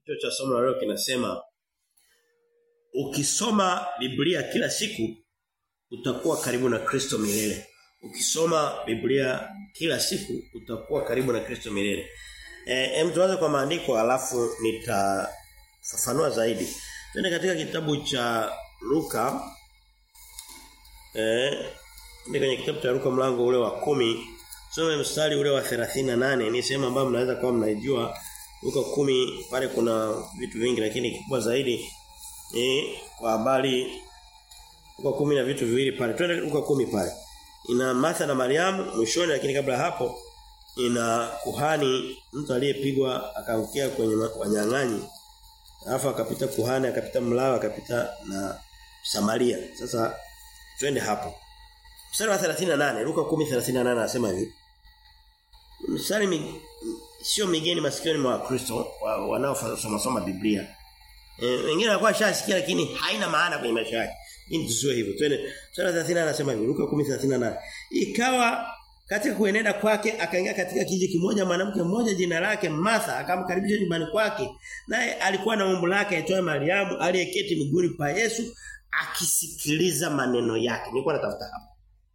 Kichwa cha somo la leo kinasema ukisoma Biblia kila siku utakuwa karibu na Kristo milele. Ukisoma Biblia kila siku utakuwa karibu na Kristo milele. Eh em tuanze kwa maandiko alafu nitafafanua zaidi. Twende katika kitabu cha Luka eh ni kwenye kitabu cha Luka mlango ule wa kumi Some mstari ule wa 38 ni sehemu ambayo mnaweza kuwa mnaijua Luka kumi pale kuna vitu vingi lakini kikubwa zaidi eh kwa habari Luka kumi na vitu viwili pale. Twende Luka kumi pale. Ina Martha na Mariamu mwishoni lakini kabla hapo ina kuhani mtu aliyepigwa akaangukia kwenye wanyang'anyi. Alafu akapita kuhani akapita mlawa akapita na Samaria. Sasa twende hapo. Mstari wa 38 Luka 10:38 anasema hivi. Mstari mi, sio migeni masikioni mwa Kristo wanaosoma soma Biblia. Eh wengine wanakuwa shasikia lakini haina maana kwenye maisha yake. Hii tusiwe hivyo. Twende mstari wa 30 anasema hivi Luka 10:38. Ikawa katika kuenenda kwake akaingia katika kijiji kimoja mwanamke mmoja jina lake Martha akamkaribisha nyumbani kwake naye alikuwa na umbu lake aitwaye Mariamu aliyeketi miguuni pa Yesu akisikiliza maneno yake nilikuwa natafuta hapo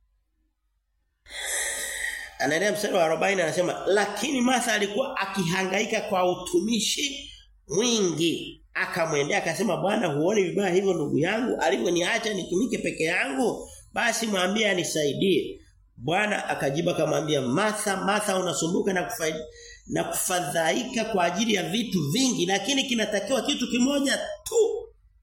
Anaendelea mstari wa 40 anasema lakini Martha alikuwa akihangaika kwa utumishi mwingi akamwendea akasema bwana huoni vibaya hivyo ndugu yangu alivyoniacha nitumike peke yangu basi mwambie anisaidie Bwana akajiba akamwambia Martha Martha unasumbuka na kufaidi na kufadhaika kwa ajili ya vitu vingi lakini kinatakiwa kitu kimoja tu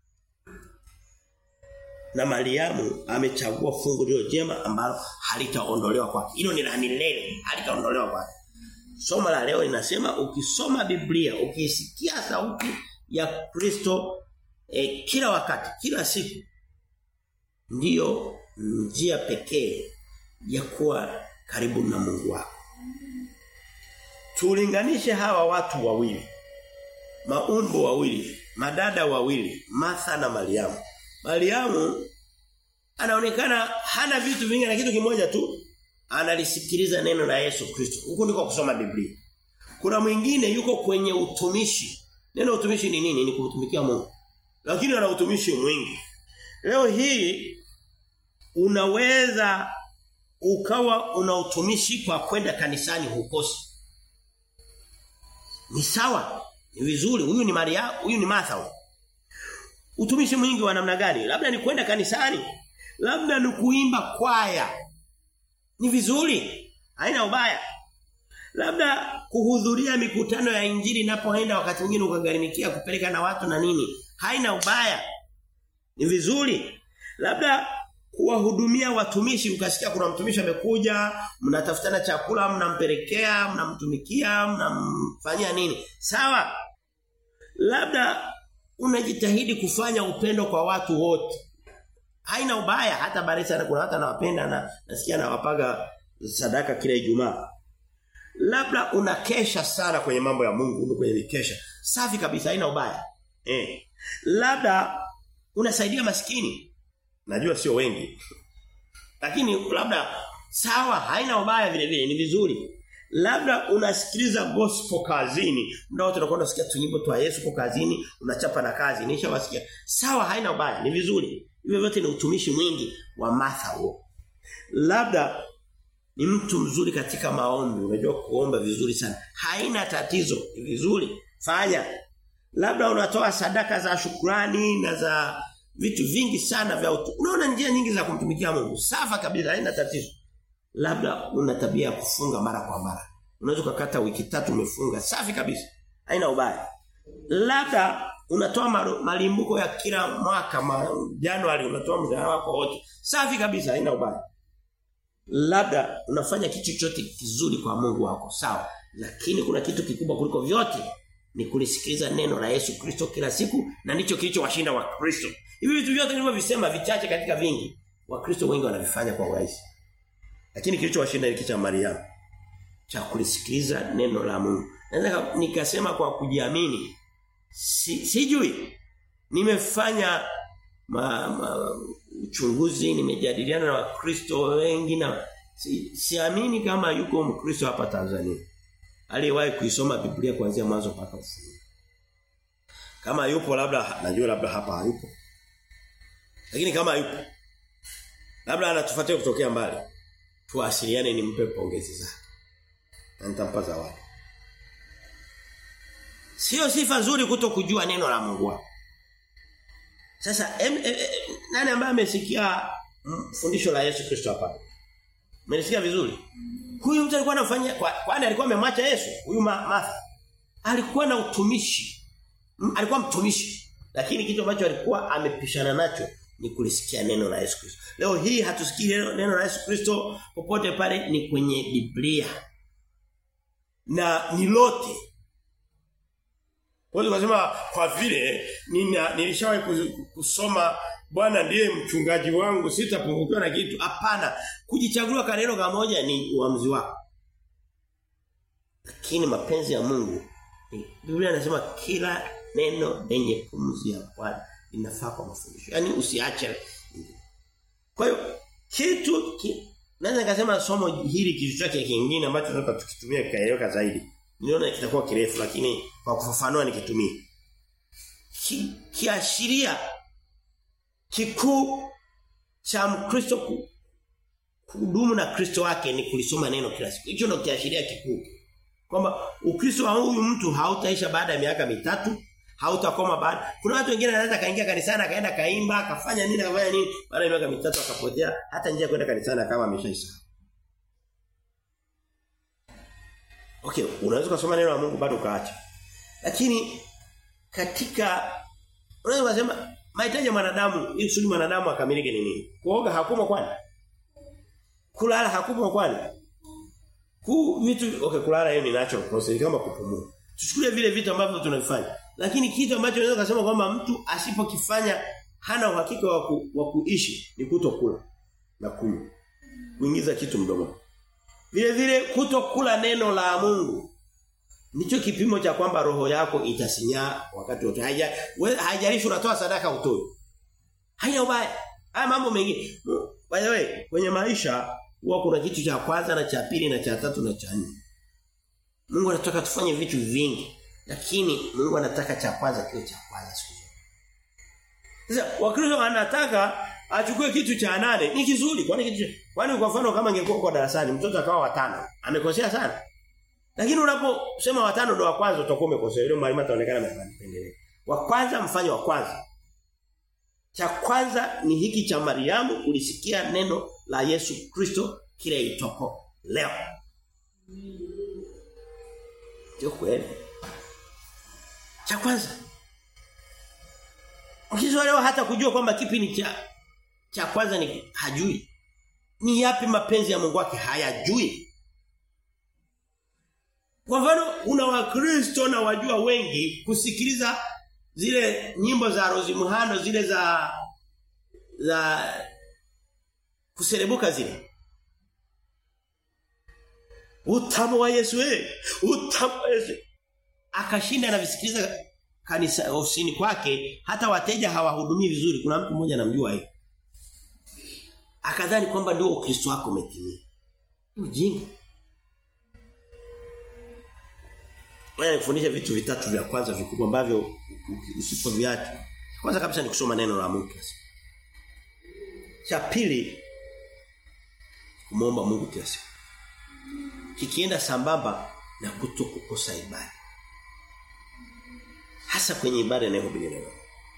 na Mariamu amechagua fungu lilo jema ambalo halitaondolewa kwake. Hilo ni la milele, halitaondolewa kwake. Somo la leo linasema ukisoma Biblia, ukisikia sauti ya Kristo eh, kila wakati, kila siku ndiyo njia pekee ya kuwa karibu na Mungu wako. Tulinganishe hawa watu wawili. Maumbo wawili, madada wawili, Martha na Mariamu. Mariamu anaonekana hana vitu vingi na kitu kimoja tu analisikiliza neno la Yesu Kristo. Huko ndiko kusoma Biblia. Kuna mwingine yuko kwenye utumishi. Neno utumishi ni nini? Ni kumtumikia Mungu. Lakini ana utumishi mwingi. Leo hii unaweza ukawa una utumishi kwa kwenda kanisani hukosi. Ni sawa. Ni vizuri. Huyu ni Maria, huyu ni Martha. Huyu. Utumishi mwingi wa namna gani? Labda ni kwenda kanisani. Labda ni kuimba kwaya. Ni vizuri. Haina ubaya. Labda kuhudhuria mikutano ya injili inapoenda wakati mwingine ukagharimikia kupeleka na watu na nini. Haina ubaya. Ni vizuri. Labda kuwahudumia watumishi ukasikia kuna mtumishi amekuja, mnatafutana chakula, mnampelekea, mnamtumikia, mnamfanyia nini. Sawa? Labda unajitahidi kufanya upendo kwa watu wote. Haina ubaya hata barisa kuna hata nawapenda na nasikia nawapaga sadaka kila Ijumaa. Labda unakesha sana kwenye mambo ya Mungu, kwenye mikesha. Safi kabisa haina ubaya. Eh. Labda unasaidia maskini. Najua sio wengi. Lakini labda sawa haina ubaya vile vile ni vizuri. Labda unasikiliza gospel kazini. Muda wote unakwenda kusikia tunyimbo twa Yesu kwa kazini, unachapa na kazi. Nishawasikia. Sawa haina ubaya, ni vizuri. Hivyo vyote ni utumishi mwingi wa Martha huo. Labda ni mtu mzuri katika maombi, unajua kuomba vizuri sana. Haina tatizo, ni vizuri. Fanya. Labda unatoa sadaka za shukrani na za vitu vingi sana vya utu. Unaona njia nyingi za kumtumikia Mungu. Safa kabisa, haina tatizo. Labda una tabia ya kufunga mara kwa mara. Unaweza kukata wiki tatu umefunga. Safi kabisa. Haina ubaya. Labda unatoa malimbuko ya kila mwaka ma, Januari unatoa mshahara wako wote. Safi kabisa, haina ubaya. Labda unafanya kitu chochote kizuri kwa Mungu wako. Sawa. Lakini kuna kitu kikubwa kuliko vyote ni kulisikiliza neno la Yesu Kristo kila siku na ndicho kilichowashinda wa Kristo. Hivi vitu vyote nilivyovisema vichache katika vingi, Wakristo wengi wanavifanya kwa urahisi. Lakini kilichowashinda ni cha Mariamu cha kulisikiliza neno la Mungu. Naweza nikasema kwa kujiamini si, sijui nimefanya ma, ma, uchunguzi nimejadiliana na wakristo wengi na si, siamini kama yuko mkristo hapa Tanzania aliyewahi kuisoma Biblia kuanzia mwanzo mpaka ufunuo Kama yupo labda najua labda hapa hayupo. Lakini kama yupo labda anatufuatia kutokea mbali. Tuwasiliane nimpe pongezi zake. Na nitampa zawadi. Sio sifa nzuri kuto kujua neno la Mungu wako. Sasa em, em, em, nani ambaye amesikia fundisho la Yesu Kristo hapa? Mmenisikia vizuri? Huyu mtu alikuwa anafanya kwani alikuwa amemwacha Yesu? Huyu Martha. Alikuwa na utumishi. Alikuwa mtumishi. Lakini kitu ambacho alikuwa amepishana nacho ni kulisikia neno la Yesu Kristo. Leo hii hatusikii neno, neno la Yesu Kristo popote pale ni kwenye Biblia. Na ni lote. Wale wanasema kwa vile nina nilishawahi kusoma Bwana ndiye mchungaji wangu sitapungukiwa na kitu. Hapana. Kujichagulia kaneno kamoja ni uamuzi wako. Lakini mapenzi ya Mungu Biblia inasema kila neno lenye pumzi ya Bwana inafaa kwa mafundisho. Yaani usiache. Kwa hiyo kitu ki, naweza nikasema somo hili kitu chake kingine ambacho tunataka tukitumia kikaeleweka zaidi. Niona kitakuwa kirefu lakini kwa kufafanua nikitumia. Ki, kiashiria kikuu cha Mkristo kudumu na Kristo wake ni kulisoma neno kila siku. Hicho ndio kiashiria kikuu. Kwamba Ukristo wa huyu mtu hautaisha baada ya miaka mitatu, hautakoma baada. Kuna watu wengine wanaweza kaingia kanisani akaenda kaimba, akafanya nini, akafanya nini, baada ya miaka mitatu akapotea, hata njia kwenda kanisani kama ameshaisha. Okay, unaweza kusoma neno la Mungu bado ukaacha. Lakini katika unaweza kusema mahitaji ya mwanadamu ili kusudi mwanadamu akamilike ni nini? Kuoga hakumo kwani? Kulala hakumo kwani? Ku vitu okay kulala hiyo ni natural process kama kupumua. Tuchukulie vile vitu ambavyo tunavifanya. Lakini kitu ambacho unaweza kusema kwamba mtu asipokifanya hana uhakika wa, ku, wa kuishi ni kutokula na kunywa. Kuingiza kitu mdomoni. Vile vile kutokula neno la Mungu. Nicho kipimo cha kwamba roho yako itasinyaa wakati wote. Haija haijalishi unatoa sadaka utoi. Haina ubaya. Haya mambo mengine. By the way, kwenye maisha huwa kuna kitu cha kwanza na cha pili na cha tatu na cha nne. Mungu anataka tufanye vitu vingi, lakini Mungu anataka cha kwanza kiwe cha kwanza siku zote. Sasa Wakristo wanataka achukue kitu cha nane, ni kizuri, kwani kitu kwani kwa mfano kama ingekuwa kwa darasani mtoto akawa watano, amekosea sana. Lakini unaposema watano ndo wa kwanza utakuwa umekosea. Yule mwalimu ataonekana amependelea. Wa kwanza mfanye wa kwanza. Cha kwanza ni hiki cha Mariamu ulisikia neno la Yesu Kristo kile itoko leo. Ndio kweli. Cha kwanza. Mkizo leo hata kujua kwamba kipi ni cha cha kwanza ni hajui. Ni yapi mapenzi ya Mungu wake hayajui. Kwa mfano una wakristo na wajua wengi kusikiliza zile nyimbo za Rozi Muhando zile za za kuserebuka zile. Utamu wa Yesu eh. Utamu wa Yesu. Akashinda na visikiliza kanisa ofisini kwake hata wateja hawahudumii vizuri. Kuna mtu mmoja anamjua hiyo. Akadhani kwamba ndio Ukristo wako umetimia. Ujinga. Wewe nifundisha vitu vitatu vya kwanza vikubwa ambavyo usipoviacha. Kwanza kabisa ni kusoma neno la Mungu. Cha pili kumuomba Mungu kila siku. Kikienda sambamba na kutokukosa ibada. Hasa kwenye ibada inayohubiri neno.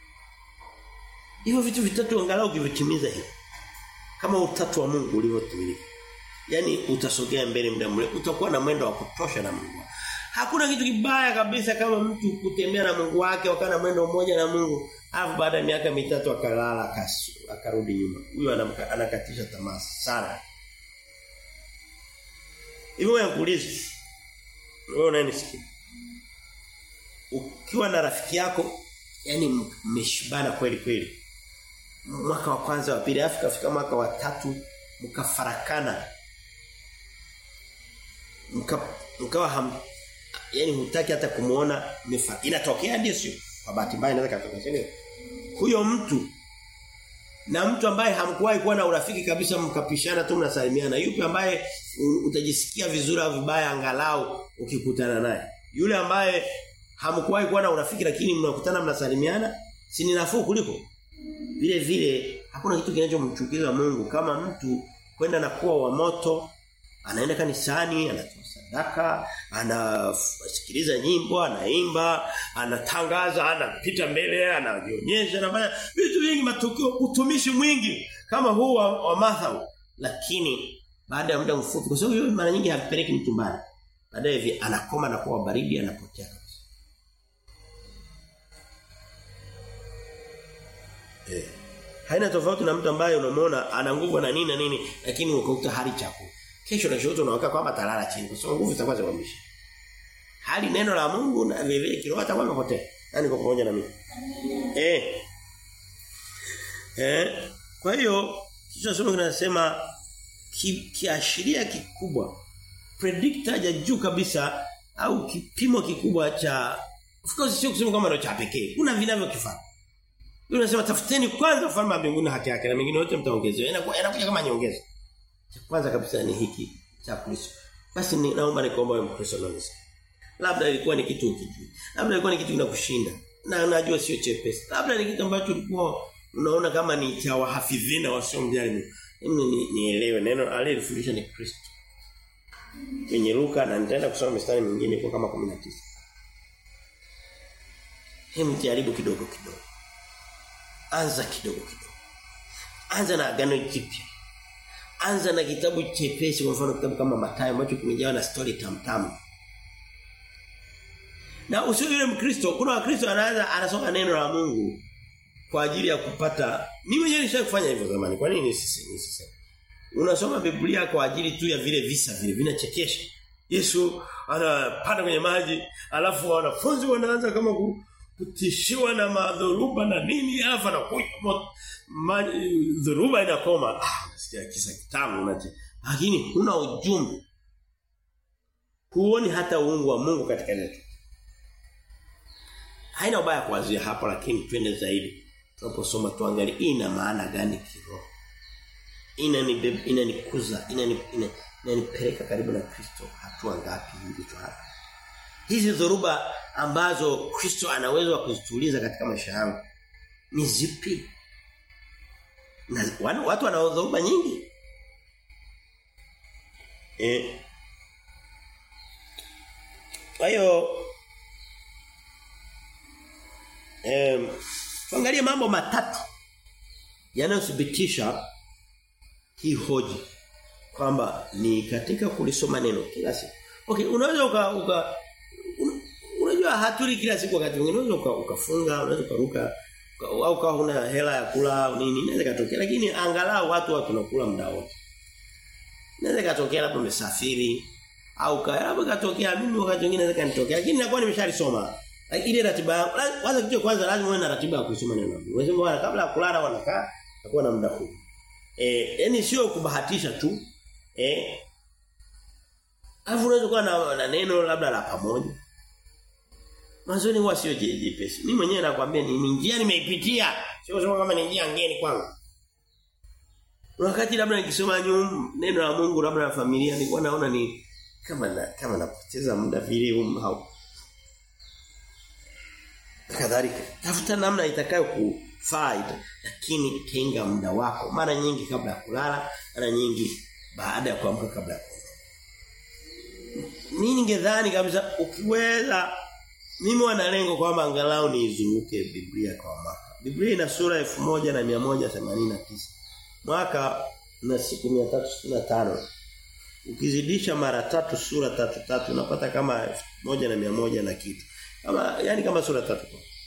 Hivyo vitu vitatu angalau ukivitimiza hivi. Kama utatu wa Mungu ulivyotimilika. Yaani utasogea mbele muda mrefu, utakuwa na mwendo wa kutosha na Mungu. Hakuna kitu kibaya kabisa kama mtu kutembea na Mungu wake wakana mwendo mmoja na Mungu, alafu baada ya miaka mitatu akalala akarudi nyuma. Huyo anakatisha tamaa sana. Hivyo wewe kuuliza. Wewe unanisikia? Ukiwa na rafiki yako, yani mmeshibana kweli kweli. Mwaka wa kwanza wa pili, Afrika fika mwaka wa tatu mkafarakana. Mka mkawa ham yani hutaki hata kumuona mefa. Inatokea ndio sio? Kwa bahati mbaya inaweza katokea sio? Huyo mtu na mtu ambaye hamkuwahi kuwa na urafiki kabisa mkapishana tu mnasalimiana. Yupi ambaye utajisikia vizuri au vibaya angalau ukikutana naye? Yule ambaye Hamkuwahi kuwa na urafiki lakini mnakutana mnasalimiana? Si ni nafuu kuliko? Vile vile hakuna kitu kinachomchukiza Mungu kama mtu kwenda na kuwa wa moto, anaenda kanisani, anatoa sadaka, anasikiliza nyimbo, anaimba, anatangaza, anapita mbele, anajionyesha, anafanya vitu vingi matukio, utumishi mwingi kama huu wa, wa Martha. Lakini baada ya muda mfupi kwa sababu yeye mara nyingi hampeleki mtu mbali. Baadaye hivi anakoma na kuwa baridi anapotea kabisa. Eh. Haina tofauti na mtu ambaye unamwona ana nguvu na nini na nini lakini ukakuta hali chako. Kesho na shoto unaweka kwamba talala chini kwa sababu nguvu zitakuwa zimamisha. Hali neno la Mungu na vile vile kiroho atakuwa amepotea. Nani kwa pamoja na mimi? Eh. Eh. Kwa hiyo kichwa somo kinasema ki, kiashiria kikubwa predictor ya juu kabisa au kipimo kikubwa cha of course sio kusema kama ndio cha pekee. Kuna vinavyokifanya. Biblia inasema tafuteni kwanza ufalme wa mbinguni haki yake na mengine yote mtaongezewa. Inakuja kama nyongeza. Cha kwanza kabisa ni hiki cha Kristo. Basi ni naomba nikuombe wewe Mkristo na nisi. Labda ilikuwa ni kitu ukijui. Labda ilikuwa ni kitu kinakushinda. Na najua sio chepesi. Labda ni kitu ambacho ulikuwa unaona kama ni cha wahafidhina wasiomjali Mungu. Mimi nielewe neno aliyefundisha ni Kristo. Kwenye Luka na nitaenda kusoma mistari mingine kwa kama 19. Hem jaribu kidogo kidogo. Anza kidogo kidogo. Anza na agano jipya. Anza na kitabu chepesi kwa mfano kitabu kama Mathayo ambacho kimejawa na story tamtamu. Na usio yule Mkristo, kuna Wakristo anaanza anasoma neno la Mungu kwa ajili ya kupata mimi mwenyewe nishawahi kufanya hivyo zamani. Kwa nini sisi sisi? Unasoma Biblia kwa ajili tu ya vile visa vile vinachekesha. Yesu anapanda kwenye maji, alafu wanafunzi wanaanza kama kutishiwa na madhoruba na nini, alafu anakuja dhoruba inakoma. Ah, nasikia kisa kitamu unaje. Lakini huna ujumbe. Huoni hata uungu wa Mungu katika neno. Haina ubaya kuanzia hapo lakini twende zaidi. Tunaposoma tuangalie ina maana gani kiroho. Ina ni ina nikuza, ina ni ina inanipeleka karibu na Kristo hatua ngapi hivi tu hapa. Hizi dhoruba ambazo Kristo anaweza kuzituliza katika maisha yangu ni zipi? Na watu wana dhoruba nyingi. Eh. Kwa hiyo eh tuangalie mambo matatu yanayothibitisha hii hoji kwamba ni katika kulisoma neno kila siku. Okay, unaweza uka, uka un, unajua hatuli kila siku wakati mwingine unaweza uka, ukafunga, unaweza ukaruka au kama huna hela ya kula nini inaweza katokea lakini angalau watu wa tunakula muda wote. Inaweza katokea labda umesafiri au labda katokea mimi wakati mwingine inaweza kanitokea lakini nakuwa nimeshalisoma. Ile ratiba kwanza kitu kwanza lazima uwe na ratiba ya kusoma neno. Unasema kabla ya kulala wanakaa takuwa na muda huu. Eh, yani sio kubahatisha tu. Eh. Alafu unaweza kuwa na, na neno labda la pamoja. Mwanzoni huwa sio jepesi. Mimi mwenyewe nakwambia ni, ni njia nimeipitia. Sio kusema kama ni njia ngeni kwangu. Wakati labda nikisoma nyum neno la Mungu labda na familia nilikuwa naona ni kama na, kama napoteza muda vile um, hau. Kadhalika. Tafuta namna itakayo kufaa lakini tenga muda wako mara nyingi kabla ya kulala, mara nyingi baada ya kuamka kabla ya kulala. Mimi ningedhani kabisa ukiweza mimi wana lengo kwamba angalau niizunguke Biblia kwa mwaka. Biblia ina sura 1189. Mwaka na siku 365. Ukizidisha mara tatu sura tatu tatu unapata kama moja na mia moja na kitu. Kama yani kama sura tatu.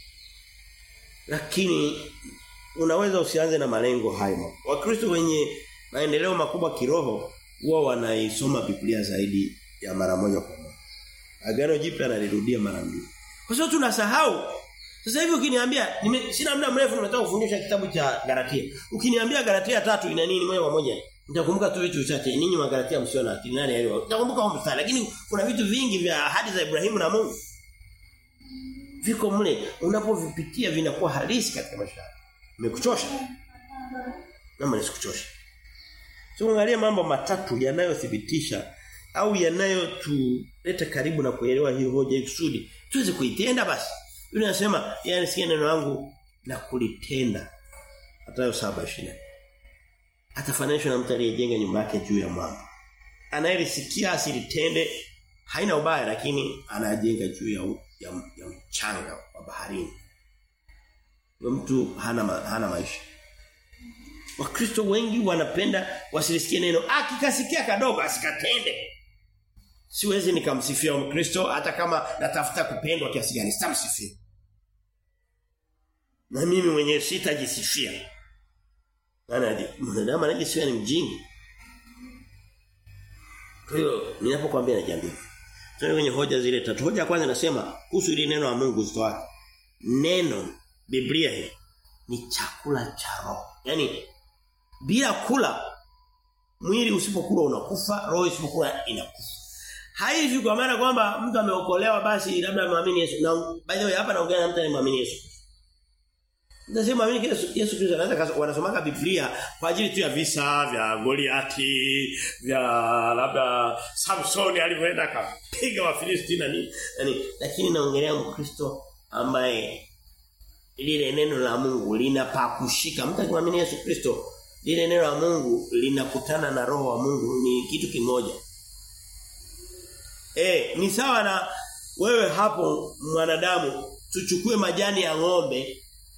Lakini unaweza usianze na malengo hayo. Wakristo wenye maendeleo makubwa kiroho huwa wanaisoma Biblia zaidi ya mara moja kwa moja. Agano Jipya analirudia mara mbili. Kwa sababu tunasahau. Sasa hivi ukiniambia sina muda mrefu nimetoka kufundisha kitabu cha Galatia. Ukiniambia Galatia tatu ina nini moja kwa moja? Nitakumbuka tu vitu vichache. Ninyi wa Galatia msio na akili nani elewa. Nitakumbuka huko mstari lakini kuna vitu vingi vya ahadi za Ibrahimu na Mungu. Viko mle unapovipitia vinakuwa halisi katika maisha yako. Nimekuchosha? Naomba nisikuchoshe. Tuangalie mambo matatu yanayothibitisha au yanayotuleta karibu na kuelewa hiyo hoja ikusudi tuweze kuitenda basi. Yule anasema yeye anasikia neno langu na kulitenda. Hatayo saba shida. Atafananishwa na mtu aliyejenga nyumba yake juu ya mwamba. Anayelisikia asilitende haina ubaya lakini anajenga juu ya, ya, ya mchanga wa baharini. Huyo mtu hana ma, hana maisha. Wakristo wengi wanapenda wasilisikie neno akikasikia kadogo asikatende. Siwezi nikamsifia Mkristo hata kama natafuta kupendwa kiasi gani sitamsifia. Na mimi mwenyewe sitajisifia. Maana mwanadamu anajisifia ni mjinga. Kwa hiyo ninapokuambia najiambia. Tuende kwenye hoja zile tatu. Hoja ya kwanza nasema kuhusu ile neno la Mungu zito wake. Neno Biblia hii ni chakula cha roho. Yaani bila kula mwili usipokula unakufa, roho isipokula inakufa. Haivi kwa maana kwamba mtu ameokolewa basi labda muamini Yesu. Na by the way hapa naongea na mtu anayeamini Yesu. Nasema mimi Yesu Yesu Kristo anaweza wanasomaka Biblia kwa ajili tu ya visa vya Goliati, vya labda Samson alivyoenda akapiga Wafilisti na nini. Yaani lakini naongelea Mkristo ambaye lile neno la Mungu linapakushika. Mtu akimwamini Yesu Kristo, lile neno la Mungu linakutana na roho wa Mungu ni kitu kimoja. Eh, ni sawa na wewe hapo mwanadamu tuchukue majani ya ng'ombe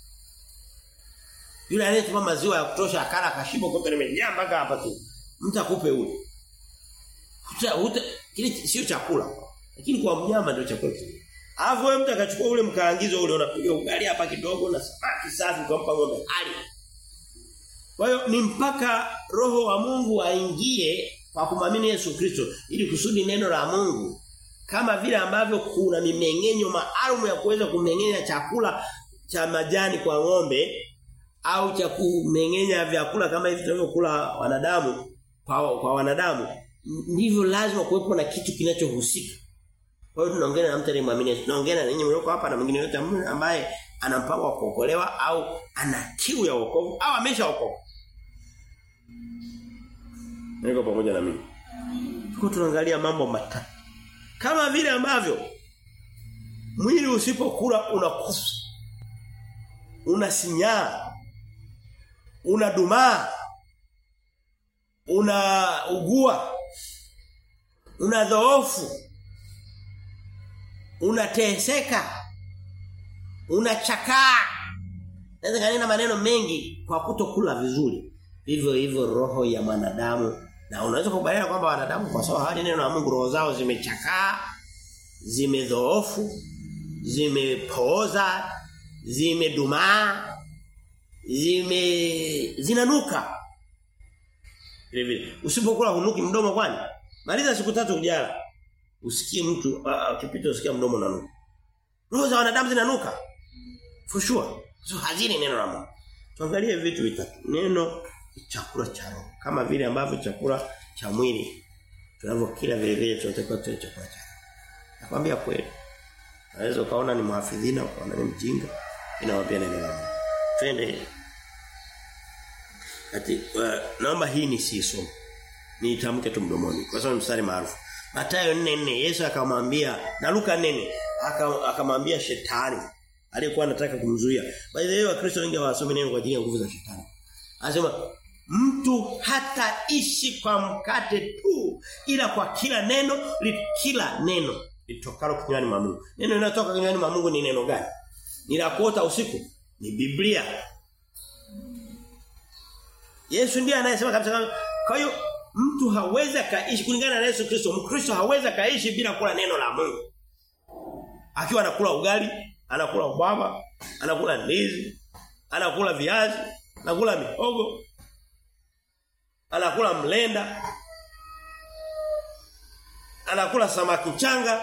yule anayetupa maziwa ya kutosha akala kashiba kombe limejaa mpaka hapa tu. Mtu akupe ule. Huta, huta kile sio chakula. Lakini kwa mnyama ndio chakula kile. Alafu wewe mtu akachukua ule mkaangizo ule unapiga ugali hapa kidogo na samaki safi kumpa ng'ombe hali. Kwa hiyo ni mpaka roho wa Mungu aingie kwa kumwamini Yesu Kristo ili kusudi neno la Mungu kama vile ambavyo kuna mimeng'enyo maalum ya kuweza kumeng'enya chakula cha majani kwa ng'ombe au cha kumeng'enya vyakula kama hivi tunavyokula wanadamu kwa, kwa wanadamu ndivyo lazima kuwepo na kitu kinachohusika. Kwa hiyo tunaongea na mtu aliyemwamini tunaongea na ninyi mlioko hapa na mwingine yote ambaye ana mpango wa kuokolewa au ana kiu ya wokovu au ameshaokoka. Niko pamoja na mimi. Tuko tunaangalia mambo matatu. Kama vile ambavyo mwili usipokula unakufa. Unasinyaa unadumaa unaugua unadhoofu unateseka unachakaa naweza kanena maneno mengi kwa kutokula vizuri vivyo hivyo roho ya mwanadamu na unaweza kubaliana kwamba wanadamu kwa sababu hali neno la Mungu roho zao zimechakaa zimedhoofu zimepooza zimedumaa zime zinanuka vile vile usipokula hunuki mdomo kwani maliza siku tatu ujala usikie mtu akipita usikia mdomo unanuka roho za wanadamu zinanuka for sure so hazini neno la Mungu tuangalie vitu vitatu neno chakula cha roho kama vile ambavyo chakula cha mwili tunavyokila vile vile tunatakiwa tule chakula cha nakwambia kweli naweza ukaona ni muhafidhina ukaona ni mjinga inawaambia neno la Mungu twende ati uh, naomba hii ni siso niitamke tu mdomoni kwa sababu mstari maarufu Mathayo 4:4 Yesu akamwambia na Luka 4 akamwambia shetani aliyekuwa anataka kumzuia by the way wakristo wengi hawasomi neno kwa ajili ya nguvu za shetani anasema mtu hataishi kwa mkate tu ila kwa kila neno li, kila neno litokalo kinywani mwa Mungu neno linalotoka kinywani mwa Mungu ni neno gani ni la kuota usiku ni Biblia. Yesu ndiye anayesema kabisa kwa hiyo mtu hawezi kaishi kulingana na Yesu Kristo, Mkristo hawezi kaishi bila kula neno la Mungu. Akiwa anakula ugali, anakula ubaba, anakula ndizi, anakula viazi, anakula mihogo, anakula mlenda, anakula samaki changa.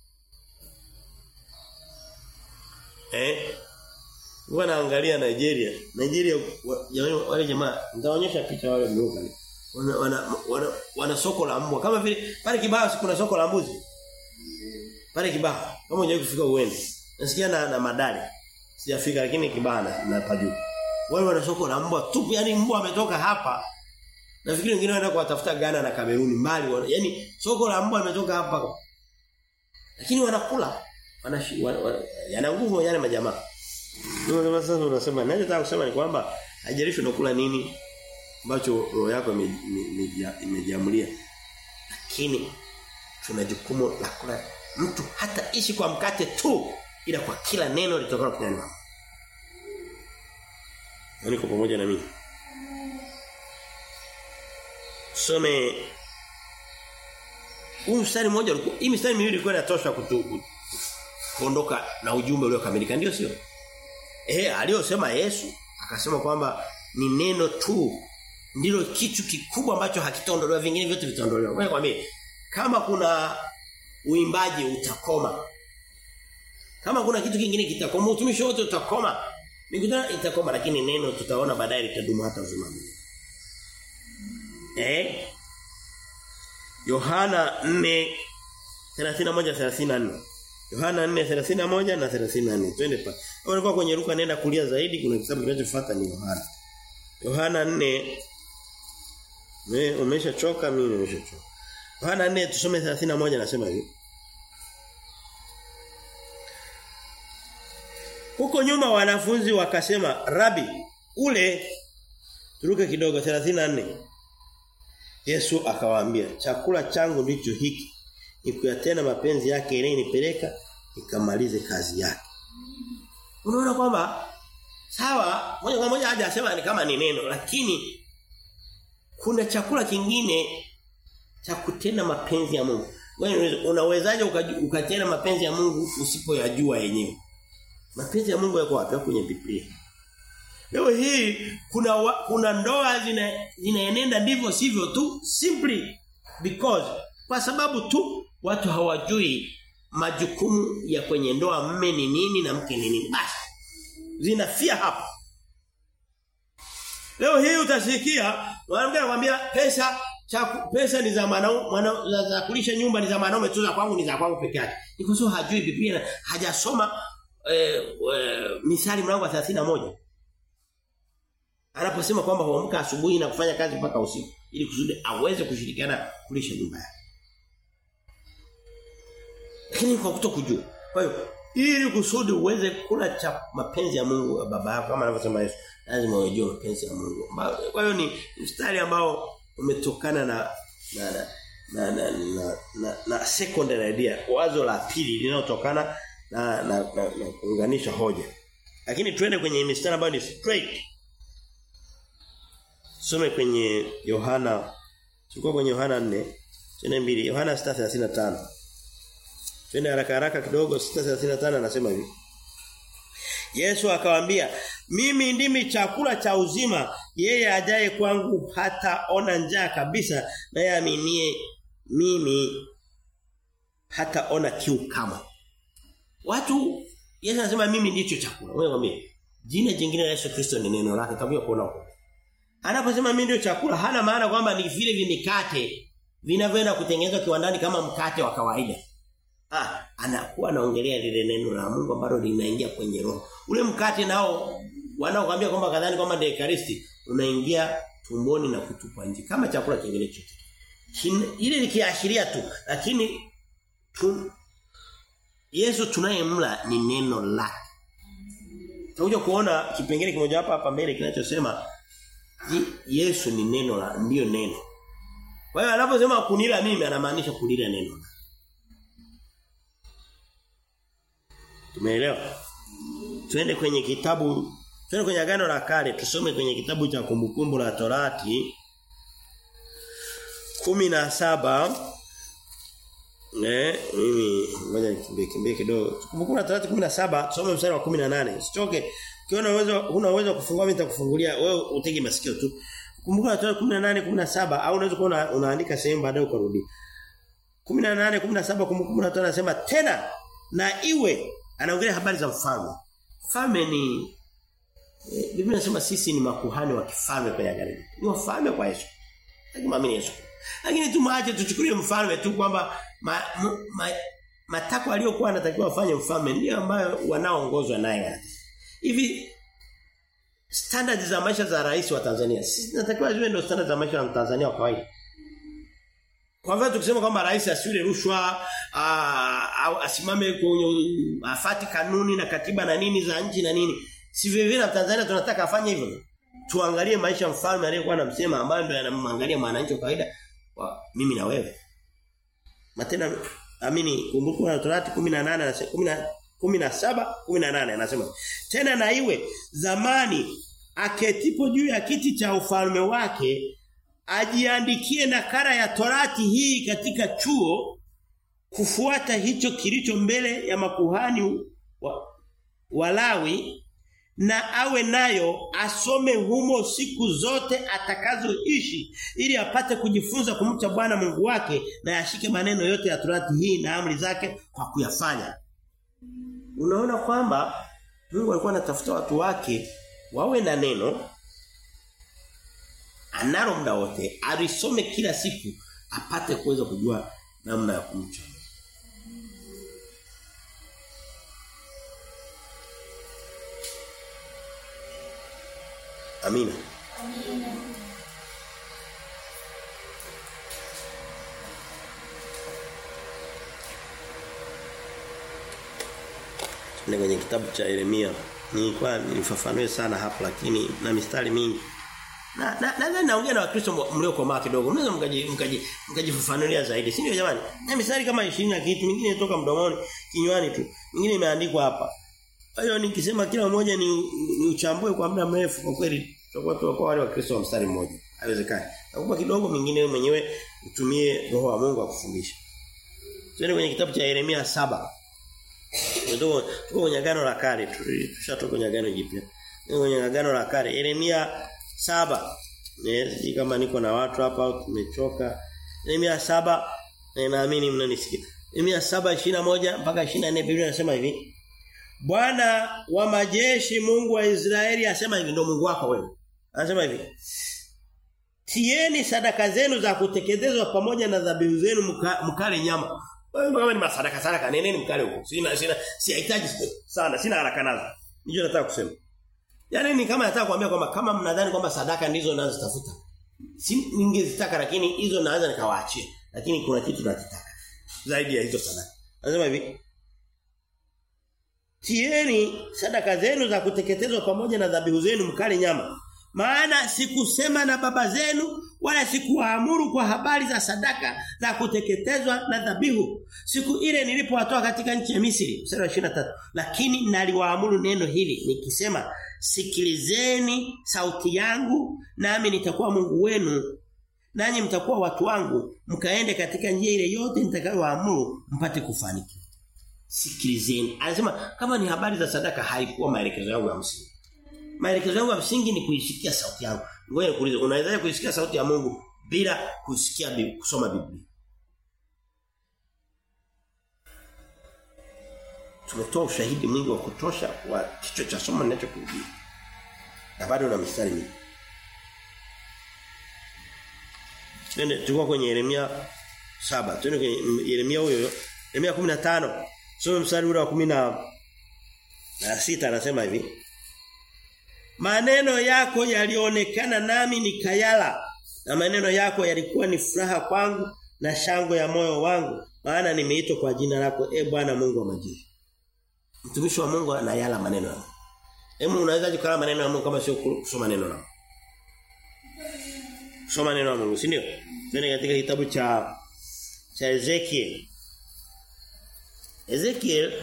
Eh? Huwa naangalia Nigeria. Nigeria jamani wale jamaa nitaonyesha picha wale mlioka. Wana wana, wana wana soko la mbwa kama vile pale Kibaha kuna soko la mbuzi. Pale Kibaha kama unajua kufika uende. Nasikia na, na madali. Sijafika lakini Kibaha na, na pajuu. Wale wana soko la mbwa tupu yani mbwa ametoka hapa Nafikiri wengine wanaenda kuwatafuta Ghana na Kameruni mbali. Yaani soko la mbwa limetoka hapa. Lakini wanakula. Wanashi wana, wana, yana nguvu yale majamaa. Ndio kama sasa unasema ninachotaka kusema ni kwamba haijalishi unakula nini ambacho roho yako imejiamulia. Lakini tuna jukumu la kula mtu hata ishi kwa mkate tu ila kwa kila neno litokalo kinywani mwako. Niko pamoja na mimi. Some huu mstari mmoja ulikuwa hii mstari miwili ilikuwa inatosha kutu kuondoka na ujumbe uliokamilika ndio sio? Eh aliyosema Yesu akasema kwamba ni neno tu ndilo kitu kikubwa ambacho hakitaondolewa vingine vyote vitaondolewa. Kwa kwambie kama kuna uimbaji utakoma. Kama kuna kitu kingine kitakoma, utumishi wote utakoma. Mikutano itakoma lakini neno tutaona baadaye litadumu hata uzima Eh? Yohana 4 31 34. Yohana 4:31 na 34. Twende pa. Ulikuwa kwenye Luka nenda kulia zaidi kuna kitabu kinachofuata ni Yohana. Yohana 4 Wewe umeshachoka mimi nimeshachoka. Yohana 4 tusome 31 nasema hivi. Huko nyuma wanafunzi wakasema, "Rabi, ule turuke kidogo 34." Yesu akawaambia, "Chakula changu ndicho hiki, ni kuyatenda mapenzi yake ilenipeleka nikamalize kazi yake." Unaona kwamba sawa, moja kwa moja haja asema ni kama ni neno, lakini kuna chakula kingine cha kutenda mapenzi ya Mungu. Wewe unawezaje ukatenda mapenzi ya Mungu usipoyajua yenyewe? Mapenzi ya Mungu yako wapi kwenye Biblia? Leo hii kuna wa, kuna ndoa zina zinaenenda ndivyo sivyo tu simply because kwa sababu tu watu hawajui majukumu ya kwenye ndoa mme ni nini na mke ni nini. Basi zinafia hapo. Leo hii utasikia mwanamke anakuambia pesa cha pesa ni za mwanaume za, za kulisha nyumba ni za mwanaume tu za kwangu ni za kwangu peke yake. Ni kwa sababu hajui Biblia hajasoma eh, eh, misali mlango wa 31. Anaposema kwamba huamka asubuhi na kufanya kazi mpaka usiku ili kusudi aweze kushirikiana kulisha nyumba yake. Lakini kwa kutokujua. Kwa hiyo ili kusudi uweze kula cha mapenzi ya Mungu ya baba yako kama anavyosema Yesu lazima ujue mapenzi ya Mungu. Kwa hiyo ni mstari ambao umetokana na na na na na, na, na, na secondary idea wazo la pili linalotokana na na, na, na kuunganisha hoja. Lakini twende kwenye mistari ambayo ni straight. Some kwenye Yohana Tulikuwa kwenye Yohana 4, twende mbili, Yohana 6:35. Twende haraka haraka kidogo 6:35 anasema hivi. Yesu akawaambia, "Mimi ndimi chakula cha uzima, yeye ajaye kwangu hata ona njaa kabisa, naye aminie mimi hata ona kiu kama." Watu Yesu anasema mimi ndicho chakula. Wewe mwambie, jina jingine la Yesu Kristo ni neno lake, takuja kuona huko. Anaposema mimi ndio chakula, hana maana kwamba ni vile vimikate vinavyoenda kutengenezwa kiwandani kama mkate wa kawaida. Ah, anakuwa anaongelea lile neno la Mungu ambalo linaingia kwenye roho. Ule mkate nao wanaokuambia kwamba kadhani kwamba ndio ekaristi unaingia tumboni na kutupwa nje kama chakula kingine chochote. Ile likiashiria tu lakini tu, Yesu tunayemla ni neno lake. Tutakuja kuona kipengele kimoja hapa hapa mbele kinachosema Yesu ni neno la ndio neno. Kwa hiyo anaposema kunila mimi anamaanisha kulila neno. Tumeelewa? Twende kwenye kitabu twende kwenye agano la kale tusome kwenye kitabu cha kumbukumbu la Torati 17 Eh, mimi ngoja nikimbie kimbie kidogo. Kumbukumbu la Torati 17 tusome mstari wa 18. Usichoke. Ukiona uwezo huna uwezo kufungua mimi nitakufungulia wewe utege masikio tu. Kumbuka Torati 18 17 au unaweza kuona unaandika sehemu baadaye ukarudi. 18 17 kumbukumbu la Torati anasema tena na iwe anaongelea habari za mfalme. Mfalme ni e, Biblia inasema sisi ni makuhani wa kifalme kwenye agano. Ni wafalme kwa Yesu. Lakini maamini Yesu. Lakini tumaache tuchukulie mfalme tu kwamba ma, ma, ma, matakwa aliyokuwa anatakiwa afanye mfalme ndio ambayo wanaoongozwa naye. Hivi standard za maisha za rais wa Tanzania. Sisi tunatakiwa ziwe ndio standard za maisha ya Tanzania wa kawaida. Kwa mfano tukisema kwamba rais asile rushwa au asimame kwenye afati kanuni na katiba na nini za nchi na nini. Si vile vile Tanzania tunataka afanye hivyo. Tuangalie maisha mfalme aliyekuwa anamsema ambayo ndio yanamwangalia mwananchi wa kawaida wa mimi na wewe. Matena amini kumbuka Torati 18 na 10 17 18 anasema tena na iwe zamani aketipo juu ya kiti cha ufalme wake ajiandikie nakara ya torati hii katika chuo kufuata hicho kilicho mbele ya makuhani wa, walawi na awe nayo asome humo siku zote atakazoishi ili apate kujifunza kumcha Bwana Mungu wake na yashike maneno yote ya torati hii na amri zake kwa kuyafanya unaona kwamba Mungu alikuwa anatafuta watu wake wawe na neno analo muda wote alisome kila siku apate kuweza kujua namna ya kumcha Amina. Amina. Ni kwenye kitabu cha Yeremia. Nilikuwa nilifafanue sana hapo lakini na mistari mingi. Na na nadhani naongea na Wakristo mliokomaa kidogo. Mnaweza mkaji mkaji mkajifafanulia zaidi. Si ndio jamani? Na mistari kama 20 na kitu mingine inatoka mdomoni, kinywani tu. Mingine imeandikwa hapa. Kwa hiyo nikisema kila mmoja ni, ni uchambue kwa muda mrefu kwa kweli tutakuwa tunakuwa wale Wakristo wa mstari mmoja. Haiwezekani. Nakupa kidogo mingine wewe mwenyewe utumie roho wa Mungu akufundisha. Twende kwenye kitabu cha Yeremia saba Tuko tuko kwenye agano la kale tushatoka kwenye agano jipya. Tuko kwenye agano la kale Yeremia saba Sijui kama niko na watu hapa tumechoka. Yeremia saba na naamini mnanisikia. Yeremia saba moja mpaka 24 Biblia inasema hivi. Bwana wa majeshi Mungu wa Israeli asema hivi ndio Mungu wako wewe. Anasema hivi. Tieni sadaka zenu za kuteketezwa pamoja na dhabihu zenu mka, mkale nyama. Wewe kama ni masadaka sadaka neneni mkale huko. Sina sina sihitaji sana, sina haraka nazo. Nijo nataka kusema. Yaani ni kama nataka kuambia kwamba kama mnadhani kwamba sadaka ndizo nazotafuta. Si ningezitaka lakini hizo naweza nikawaachia. Lakini kuna kitu nakitaka. Zaidi ya hizo sadaka. Anasema hivi. Tieni sadaka zenu za kuteketezwa pamoja na dhabihu zenu mkale nyama. Maana sikusema na baba zenu wala sikuwaamuru kwa habari za sadaka za kuteketezwa na dhabihu. Siku ile nilipowatoa katika nchi ya Misri, mstari wa 23. Lakini naliwaamuru neno hili nikisema sikilizeni sauti yangu nami nitakuwa Mungu wenu nanyi mtakuwa watu wangu mkaende katika njia ile yote nitakayowaamuru mpate kufanikiwa. Sikilizeni. Anasema kama ni habari za sadaka haikuwa maelekezo yangu ya msingi. Maelekezo yangu ya msingi ni kuisikia sauti yangu. Ngoja nikuulize, unawezaje kuisikia sauti ya Mungu bila kusikia Biblia, kusoma Biblia? Tumetoa ushahidi mwingi wa kutosha wa kichwa cha somo ninachokuhubiri. Na bado na mistari mingi. Twende tulikuwa kwenye Yeremia saba Twende kwenye Yeremia huyo Yeremia 15. Soma mstari ule wa 10 na sita anasema hivi. Maneno yako yalionekana nami nikayala na maneno yako yalikuwa ni furaha kwangu na shangwe ya moyo wangu maana nimeitwa kwa jina lako e Bwana Mungu wa majeshi. Mtumishi wa Mungu anayala maneno yako. Hebu unaweza kukala maneno ya Mungu kama sio kusoma neno la Soma neno la Mungu, si ndio? Twende katika kitabu cha cha Ezekiel. Ezekiel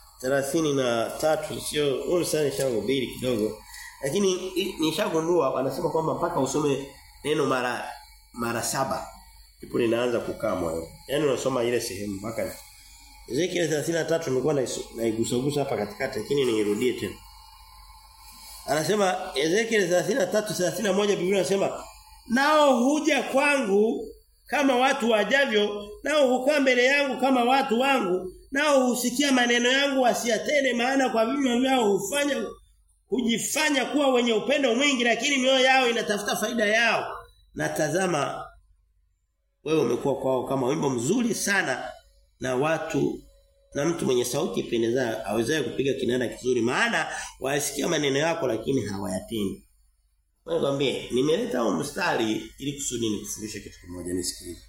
33 sio huo sana shangubiri kidogo. Lakini nishagundua wanasema kwamba mpaka usome neno mara mara saba ndipo linaanza kukaa moyo. Yaani unasoma ile sehemu mpaka Ezekiel 33 nilikuwa naigusagusa hapa katikati lakini nirudie tena. Anasema Ezekiel 33 31 Biblia inasema nao huja kwangu kama watu wajavyo nao hukaa mbele yangu kama watu wangu nao husikia maneno yangu wasiyatende maana kwa vinywa vyao hufanya hujifanya kuwa wenye upendo mwingi lakini mioyo yao inatafuta faida yao na tazama wewe umekuwa kwao kama wimbo mzuri sana na watu na mtu mwenye sauti ipendeza awezaye kupiga kinanda kizuri maana wasikia maneno yako lakini hawayatendi. Wewe kwambie nimeleta huo mstari ili kusudi nikufundishe kitu kimoja nisikilize.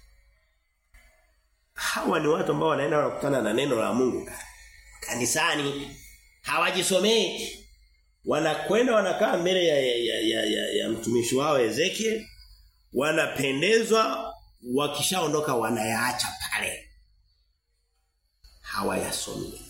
Hawa ni watu ambao wanaenda wanakutana na neno la Mungu kanisani hawajisomei wanakwenda wanakaa mbele ya, ya, ya, ya, ya, ya mtumishi wao Ezekiel wanapendezwa wakishaondoka wanayaacha pale hawayasomi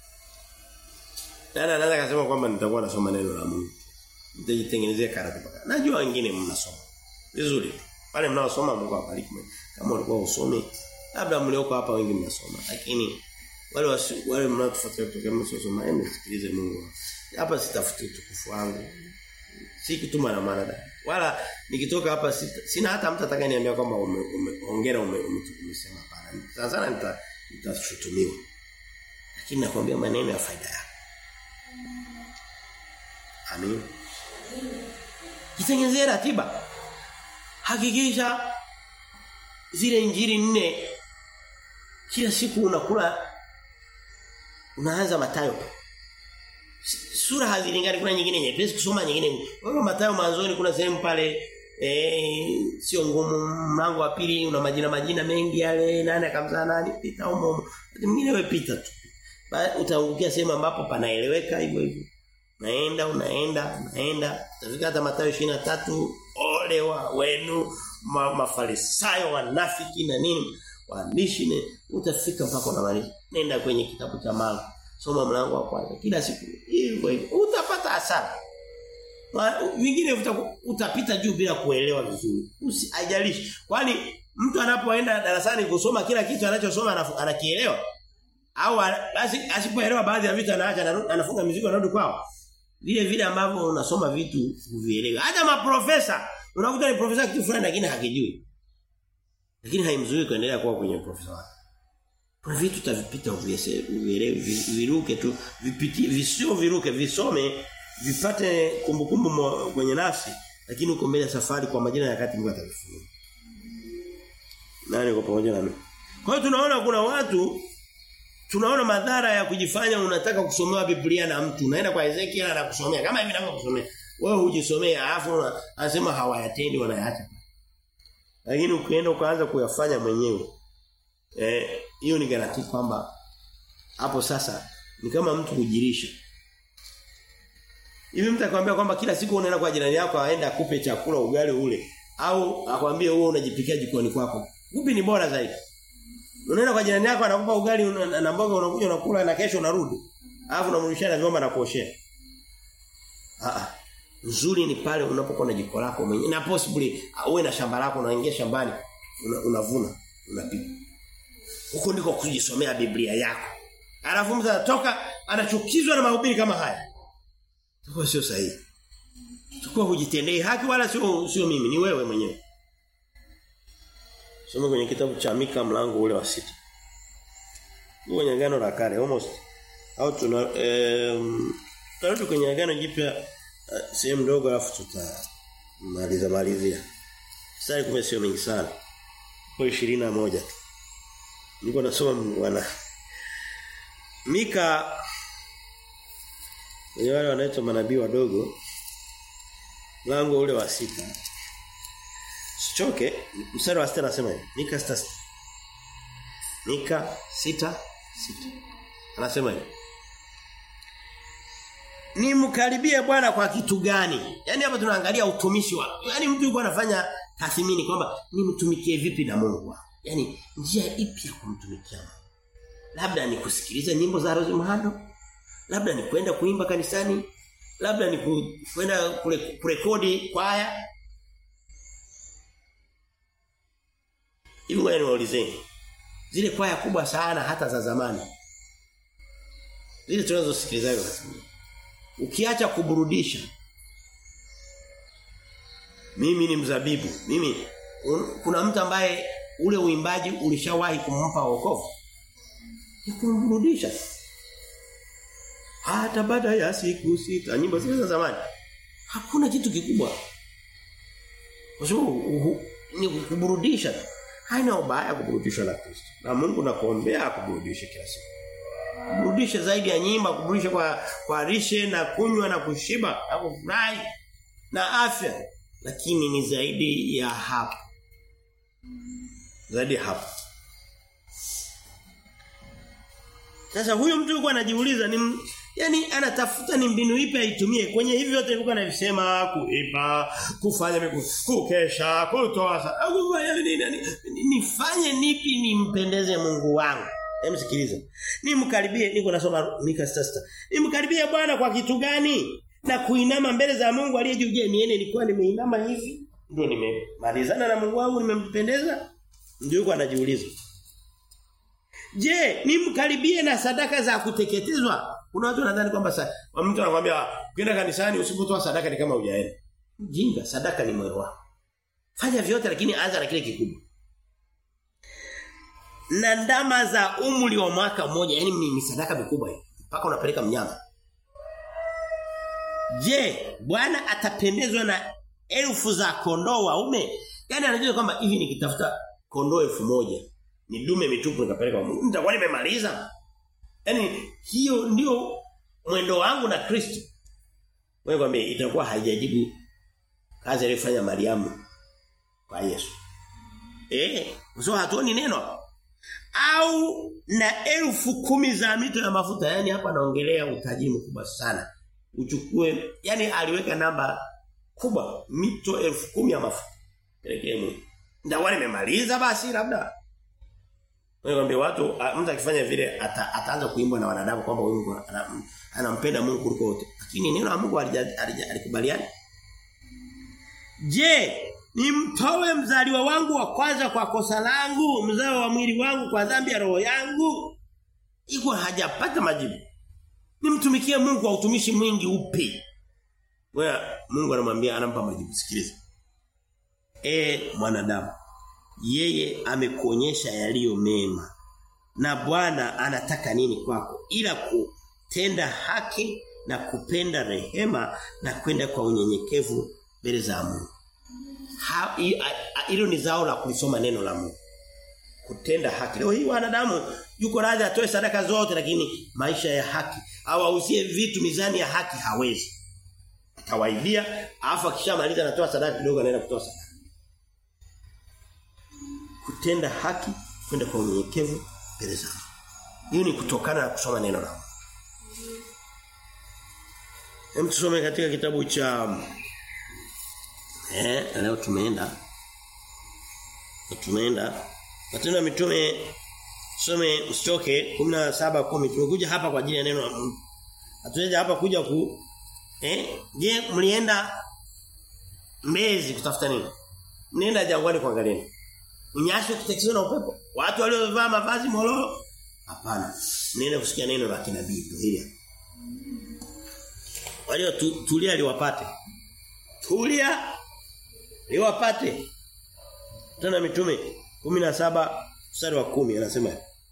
Nani anaweza kusema kwamba nitakuwa nasoma neno la Mungu nitajitengenezea karata paka najua wengine mnasoma vizuri wale mnaosoma Mungu awabariki kama ulikuwa usome labda mlioko hapa wengi mnasoma lakini wale wasi, wale mnaotufuatilia kutoka msosoma hebu sikilize Mungu hapa sitafuti utukufu wangu si kutuma na maana wala nikitoka hapa sita, sina hata mtu atakayeniambia kwamba umeongera ume, ume, umesema hapana sana sana nita nitashutumiwa lakini nakwambia maneno ya faida yako amin jitengenezee ratiba hakikisha zile injili nne kila siku unakula unaanza matayo sura hazilingani kuna nyingine nyepesi kusoma nyingine kwa matayo mwanzoni kuna sehemu pale eh sio ngumu mlango wa pili una majina majina mengi yale nani akamzaa nani pita humo mwingine wewe pita tu utaangukia sehemu ambapo panaeleweka hivyo hivyo naenda unaenda unaenda utafika hata Mathayo 23 ole wa wenu ma, mafarisayo wanafiki na nini waandishi ne utafika mpaka unamaliza nenda kwenye kitabu cha Marko soma mlango wa kwanza kila siku hivyo hivyo utapata hasara vingine utapita juu bila kuelewa vizuri usijalishi kwani mtu anapoenda darasani kusoma kila kitu anachosoma anakielewa au basi asipoelewa baadhi ya vitu anaacha anafunga mizigo anarudi kwao vile vile ambavyo unasoma vitu uvielewe hata maprofesa unakuta ni profesa kitu fulani lakini hakijui lakini haimzui kuendelea kuwa kwenye profesa wake kuna vitu utavipita uvielewe viruke tu vipitie visio viruke visome vipate kumbukumbu kwenye nafsi lakini uko mbele safari kwa majina ya kati Mungu atavifunua nani kwa pamoja nami kwa hiyo tunaona kuna watu tunaona madhara ya kujifanya unataka kusomewa Biblia na mtu unaenda kwa Ezekiel na kusomea kama hivi ninavyokusomea wewe hujisomea alafu anasema hawayatendi wanayaacha lakini ukienda ukaanza kuyafanya mwenyewe eh hiyo ni garanti kwamba hapo sasa ni kama mtu kujirisha hivi mtu akwambia kwamba kila siku unaenda kwa jirani yako aende akupe chakula ugali ule au akwambie wewe unajipikia jikoni kwako upi ni bora zaidi Unaenda kwa jirani yako anakupa ugali na mboga unakuja unakula na kesho unarudi. Alafu unamrudishia na vyombo na kuoshea. Ah Nzuri ni pale unapokuwa na jiko lako mwenyewe. Na possibly uwe na shamba lako unaingia shambani unavuna, una unapika. Huko ndiko kujisomea Biblia yako. Alafu mtu anatoka anachukizwa na mahubiri kama haya. Tuko sio sahihi. Tuko hujitendei haki wala sio sio mimi, ni wewe mwenyewe. Soma kwenye kitabu cha Mika mlango ule wa sita. Kwenye agano la kale almost au tuna um, tarudi kwenye agano jipya uh, sehemu ndogo alafu tutamaliza malizia. Sasa kumbe sio mingi sana. Kwa 21 tu. Niko nasoma wana Mika ni wale wanaitwa manabii wadogo mlango ule wa sita Sichoke, mstari wa 6 anasema hivi. Mika 6. Mika 6 6. Anasema hivi. Nimkaribie Bwana kwa kitu gani? Yaani hapa tunaangalia utumishi wa. Yaani mtu yuko anafanya tathmini kwamba nimtumikie vipi na Mungu. Yaani njia ipi ya kumtumikia Mungu? Labda ni kusikiliza nyimbo za Rose Muhando, labda ni kwenda kuimba kanisani, labda ni kwenda kurekodi kwaya, Hivi wewe niwaulizeni. Zile kwaya kubwa sana hata za zamani. Zile tunazosikilizaga Ukiacha kuburudisha. Mimi ni mzabibu. Mimi un, kuna mtu ambaye ule uimbaji ulishawahi kumpa wokovu. Ni kumburudisha. Hata baada ya siku sita nyimbo zile za zamani. Hakuna kitu kikubwa. Kwa sababu ni kuburudisha tu haina ubaya kuburudishwa na Kristo. Na Mungu nakuombea akuburudishe kila siku. Kurudisha zaidi ya nyimba, kurudisha kwa kwa lishe na kunywa na kushiba na kufurahi na afya. Lakini ni zaidi ya hapo. Zaidi ya hapo. Sasa huyo mtu yuko anajiuliza ni yani anatafuta ni mbinu ipi aitumie kwenye hivi vyote alikuwa anavisema kuiba, kufanya miku, kukesha, kutoa sadaka, nifanye nipi nimpendeze Mungu wangu. Hem sikiliza. Nimkaribie niko nasoma Mika 6. Nimkaribie Bwana kwa kitu gani? Na kuinama mbele za Mungu aliye juu. Je, niene nilikuwa nimeinama hivi? Ndio nimemalizana na Mungu wangu nimempendeza? Ndio yuko anajiuliza. Je, nimkaribie na sadaka za kuteketezwa? Kuna watu wanadhani kwamba sa, mtu anakuambia ukienda kanisani usipotoa sadaka ni kama hujaenda. Jinga, sadaka ni moyo wako. Fanya vyote lakini anza na kile kikubwa. Na ndama za umri wa mwaka mmoja, yani ni sadaka mikubwa hii. Mpaka unapeleka mnyama. Je, Bwana atapendezwa na elfu za kondoo waume? Yaani anajua kwamba hivi nikitafuta kondoo elfu moja ni dume mitupu nikapeleka Mungu. Nitakuwa nimemaliza. Yaani hiyo ndio mwendo wangu na Kristo. Wewe kwambie itakuwa haijajibu kazi aliyofanya Mariamu kwa Yesu. Eh, usio hatuoni neno. Au na elfu kumi za mito ya mafuta. Yaani hapa naongelea utajiri mkubwa sana. Uchukue, yani aliweka namba kubwa, mito elfu kumi ya mafuta. Pelekee Mungu. Ndio nimemaliza basi labda. Wewe watu mtu akifanya vile ata, ataanza kuimbwa na wanadamu kwamba Mungu anampenda Mungu kuliko wote. Lakini neno la Mungu alikubaliana. Je, nimtoe mzaliwa wangu wa kwanza kwa kosa langu, mzao wa mwili wangu kwa dhambi ya roho yangu? Iko hajapata majibu. Nimtumikie Mungu kwa utumishi mwingi upi? Wewe Mungu anamwambia anampa majibu. Sikiliza. E mwanadamu yeye amekuonyesha yaliyo mema. Na Bwana anataka nini kwako? Ila kutenda haki na kupenda rehema na kwenda kwa unyenyekevu mbele za Mungu. Hilo ni zao la kulisoma neno la Mungu. Kutenda haki. Leo hii wanadamu yuko radhi atoe sadaka zote lakini maisha ya haki au auzie vitu mizani ya haki hawezi. Atawaibia afa kishamaliza anatoa sadaka kidogo anaenda kutoa sadaka kutenda haki kwenda kwa unyenyekevu mbele za Hiyo ni kutokana na kusoma neno la Mungu. Hem tusome katika kitabu cha eh leo tumeenda tumeenda Matendo ya Mitume tusome msichoke 17 10 tumekuja hapa kwa ajili ya neno la Mungu. Hatujaja hapa kuja ku eh je mlienda Mbezi kutafuta nini? Mlienda jangwani kuangalia Unyasi ukitekizwa na upepo. Watu waliovaa mavazi mololo? Hapana. Nenda kusikia neno la kinabii hili. Walio tu, tulia liwapate. Tulia liwapate. Tena mitume 17 mstari wa 10 anasema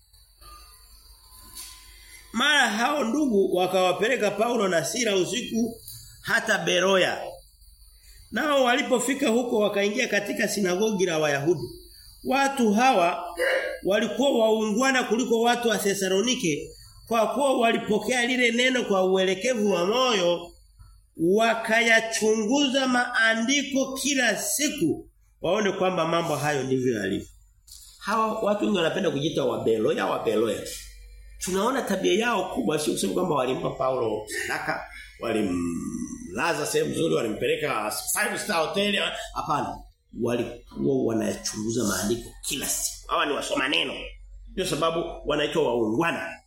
Mara hao ndugu wakawapeleka Paulo na Sila usiku hata Beroya. Nao walipofika huko wakaingia katika sinagogi la Wayahudi. Watu hawa walikuwa waungwana kuliko watu wa Thesalonike kwa kuwa walipokea lile neno kwa uelekevu wa moyo wakayachunguza maandiko kila siku waone kwamba mambo hayo ndivyo yalivyo. Hawa watu wengi wanapenda kujiita wabeloya wabeloya. Tunaona tabia yao kubwa sio kusema kwamba walimpa Paulo sadaka, walimlaza sehemu nzuri, walimpeleka five star hotel, hapana walikuwa wanayachunguza maandiko kila siku. Hawa ni wasoma neno. Ndio sababu wanaitwa waungwana.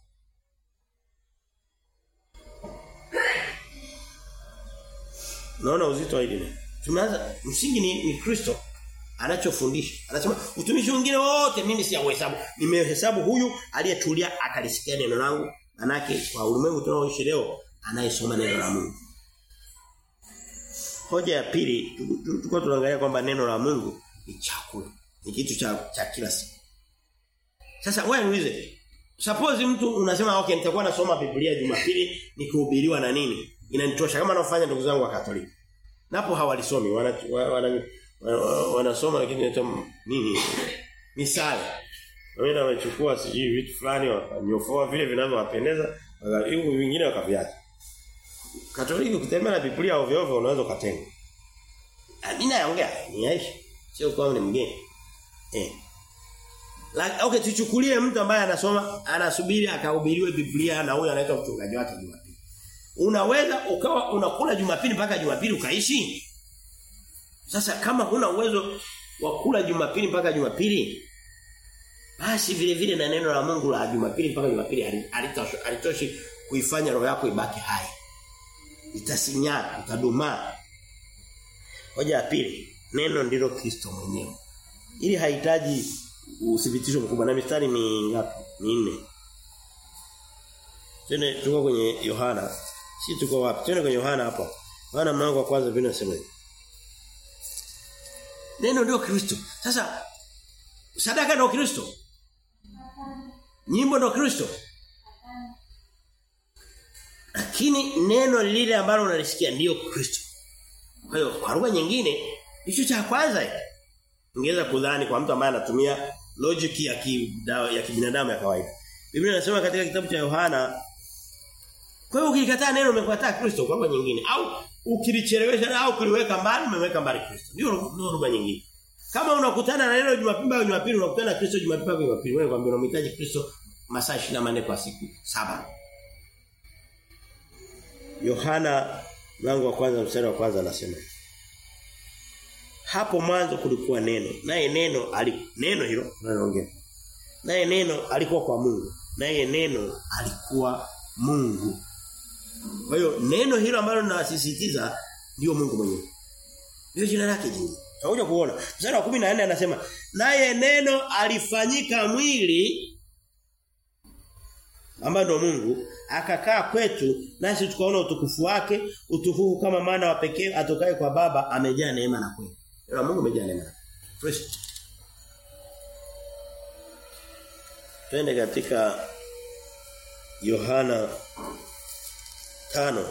Naona uzito wa hili. Tumeanza msingi ni, ni Kristo anachofundisha. Anasema utumishi mwingine wote mimi si uhesabu. Nimehesabu huyu aliyetulia akalisikia neno langu. Manake kwa ulimwengu tunaoishi leo anayesoma neno la Mungu. Hoja ya pili tulikuwa tunaangalia kwamba neno la Mungu ni chakula. Ni kitu cha cha kila siku. Sasa wewe niulize. Suppose mtu unasema okay nitakuwa nasoma Biblia Jumapili nikihubiriwa na nini? Inanitosha kama anafanya ndugu zangu wa Katoliki. Napo hawalisomi wana wana wanasoma lakini hata nini? Misala. Wengine wamechukua sijui vitu fulani wakanyofoa vile vinavyowapendeza, hivi vingine wakaviacha. Katoliki ukitembea na Biblia ovyo ovyo unaweza ukatenga. Mimi naongea ni yaishi. Sio kwa ni mgeni. Eh. Like, okay tuchukulie mtu ambaye anasoma anasubiri akahubiriwe Biblia na huyo anaitwa mchungaji wake Jumapili. Unaweza ukawa unakula Jumapili mpaka Jumapili ukaishi? Sasa kama huna uwezo wa kula Jumapili mpaka Jumapili basi vile vile na neno la Mungu la Jumapili mpaka Jumapili halitoshi halitoshi kuifanya roho yako ibaki hai. Itasinyaa, itadumaa. Hoja ya pili, neno ndilo Kristo mwenyewe. Ili hahitaji uthibitisho mkubwa na mistari ni ngapi? Ni nne. Tene tuko kwenye Yohana. Si tuko wapi? Tene kwenye Yohana hapo. Yohana mlango wa kwanza vile nasema hivi. Neno ndio Kristo. Sasa sadaka ndio Kristo. Nyimbo ndio Kristo. Lakini neno lile ambalo unalisikia ndio Kristo. Kwa hiyo kwa lugha nyingine hicho cha kwanza ungeweza kudhani kwa mtu ambaye anatumia logic ya kibinadamu ya kibinadamu ya kawaida. Biblia inasema katika kitabu cha Yohana kwa hiyo ukikataa neno umekataa Kristo kwa lugha nyingine au ukilichelewesha au kuliweka mbali umeweka mbali Kristo. Ndio ndio lugha nyingine. Kama unakutana na neno Jumapili au Jumapili unakutana na Kristo Jumapili au Jumapili wewe kwambia unamhitaji Kristo masaa 24 kwa siku saba. Yohana mlango wa kwanza mstari wa kwanza anasema Hapo mwanzo kulikuwa neno. Naye neno ali neno hilo tunaongea. Naye neno alikuwa kwa Mungu. Naye neno alikuwa Mungu. Kwa hiyo neno hilo ambalo ninasisitiza ndio Mungu mwenyewe. Ndio jina lake jingine. Tutakuja kuona. Mstari wa 14 anasema, "Naye neno alifanyika mwili ambaye ndo Mungu akakaa kwetu nasi tukaona utukufu wake utukufu kama maana wa pekee atokaye kwa baba amejaa neema na kweli." Neno Mungu amejaa neema. Fresh. Twende katika Yohana tano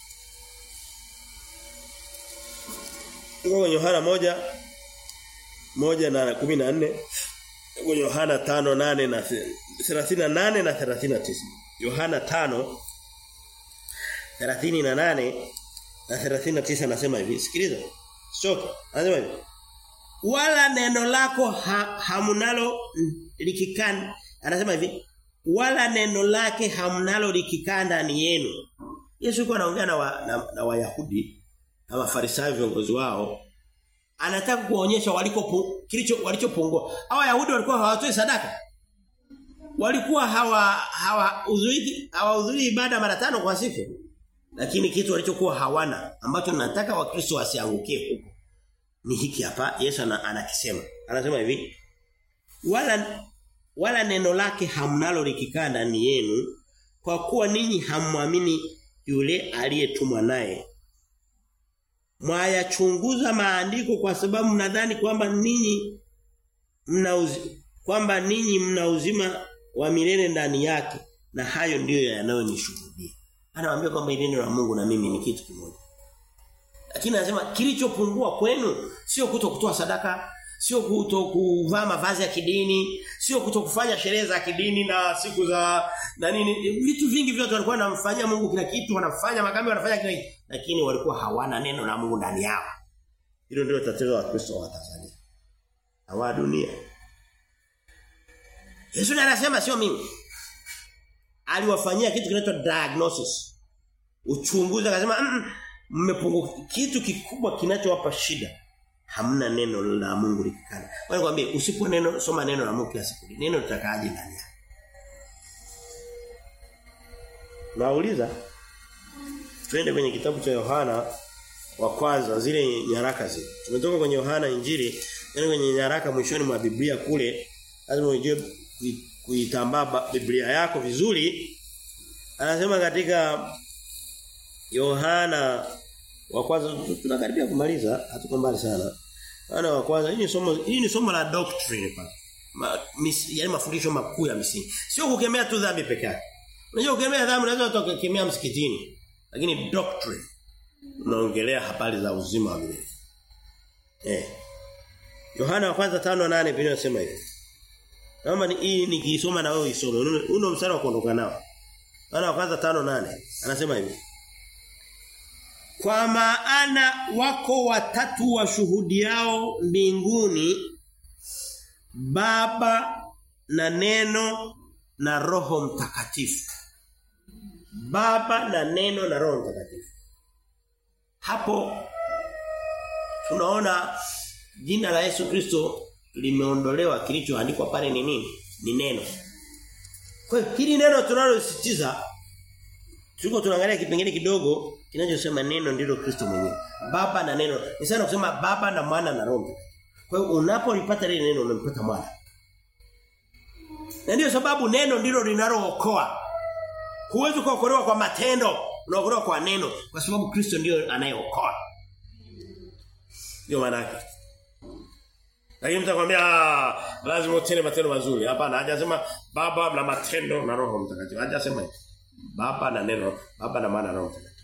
Tuko kwenye Yohana moja moja na 14 kwenye Yohana tano nane na 38 na 39 Yohana tano 38 na 39 anasema hivi sikiliza Soka anasema hivi wala neno lako ha, hamunalo likikanda anasema hivi wala neno lake hamnalo likikaa ndani yenu. Yesu alikuwa anaongea na, wa, na, na Wayahudi na Mafarisayo viongozi wao. Anataka kuonyesha waliko kilicho walichopungua. Hao Wayahudi walikuwa hawatoi sadaka. Walikuwa hawa hawahudhurii hawahudhurii ibada mara tano kwa siku. Lakini kitu walichokuwa hawana ambacho nataka Wakristo wasiangukie huko. Ni hiki hapa Yesu anakisema. Anasema hivi. Wala wala neno lake hamnalo likikaa ndani yenu kwa kuwa ninyi hammwamini yule aliyetumwa naye mwayachunguza maandiko kwa sababu mnadhani kwamba ninyi mna kwamba ninyi mna uzima wa milele ndani yake na hayo ndiyo yanayonishuhudia anawaambia kwamba neno la Mungu na mimi ni kitu kimoja lakini anasema kilichopungua kwenu sio kuto kutoa sadaka sio kuto kuvaa mavazi ya kidini, sio kuto kufanya sherehe za kidini na siku za na nini vitu vingi vyote walikuwa wanamfanyia Mungu kila kitu, wanafanya makambi wanafanya kila kitu, lakini walikuwa hawana neno la Mungu ndani yao. Hilo ndio tatizo la Kristo wa Tanzania. Hawa dunia. Yesu ndiye anasema sio mimi. Aliwafanyia kitu kinaitwa diagnosis. Uchunguzi akasema mmepungua kitu kikubwa kinachowapa shida hamna neno la Mungu likikana. Wewe kwambie usipo neno soma neno la Mungu kila siku. Neno litakaaje ndani yako? Nauliza twende kwenye kitabu cha Yohana wa kwanza zile nyaraka zile. Tumetoka kwenye Yohana Injili, yani kwenye nyaraka mwishoni mwa Biblia kule lazima ujue kuitambaa Biblia yako vizuri. Anasema katika Yohana wa kwanza tunakaribia kumaliza hatuko mbali sana. Yohana wa kwanza hii ni somo hii ni somo la doctrine pa. Ma, mis, yani mafundisho makuu ya misingi. Sio kukemea tu dhambi peke yake. Unajua kukemea dhambi unaweza ukakemea msikitini. Lakini doctrine unaongelea habari za uzima wa milele. Eh. Yohana wa kwanza 5:8 Biblia inasema hivi. Naomba ni hii nikisoma na wewe isome. Uno mstari wa kuondoka nao. Ana kwanza tano nane Anasema hivi. Kwa maana wako watatu washuhudiao mbinguni Baba na Neno na Roho Mtakatifu. Baba na Neno na Roho Mtakatifu. Hapo tunaona jina la Yesu Kristo limeondolewa kilichoandikwa pale ni nini? Ni neno. Kwa hiyo hili neno tunalosisitiza tuko tunaangalia kipengele kidogo kinachosema neno ndilo Kristo mwenyewe. Baba na neno. Ni sana kusema baba na mwana na roho. Kwa hiyo unapolipata lile neno umempata mwana. Na ndio sababu neno ndilo linalookoa. Huwezi kuokolewa kwa matendo, unaokolewa kwa neno kwa sababu Kristo ndio anayeokoa. Ndio maana yake. Lakini mtakwambia lazima utende matendo mazuri. Hapana, hajasema baba na matendo na roho mtakatifu. Hajasema hivyo. Baba na neno, baba na maana roho mtakatifu.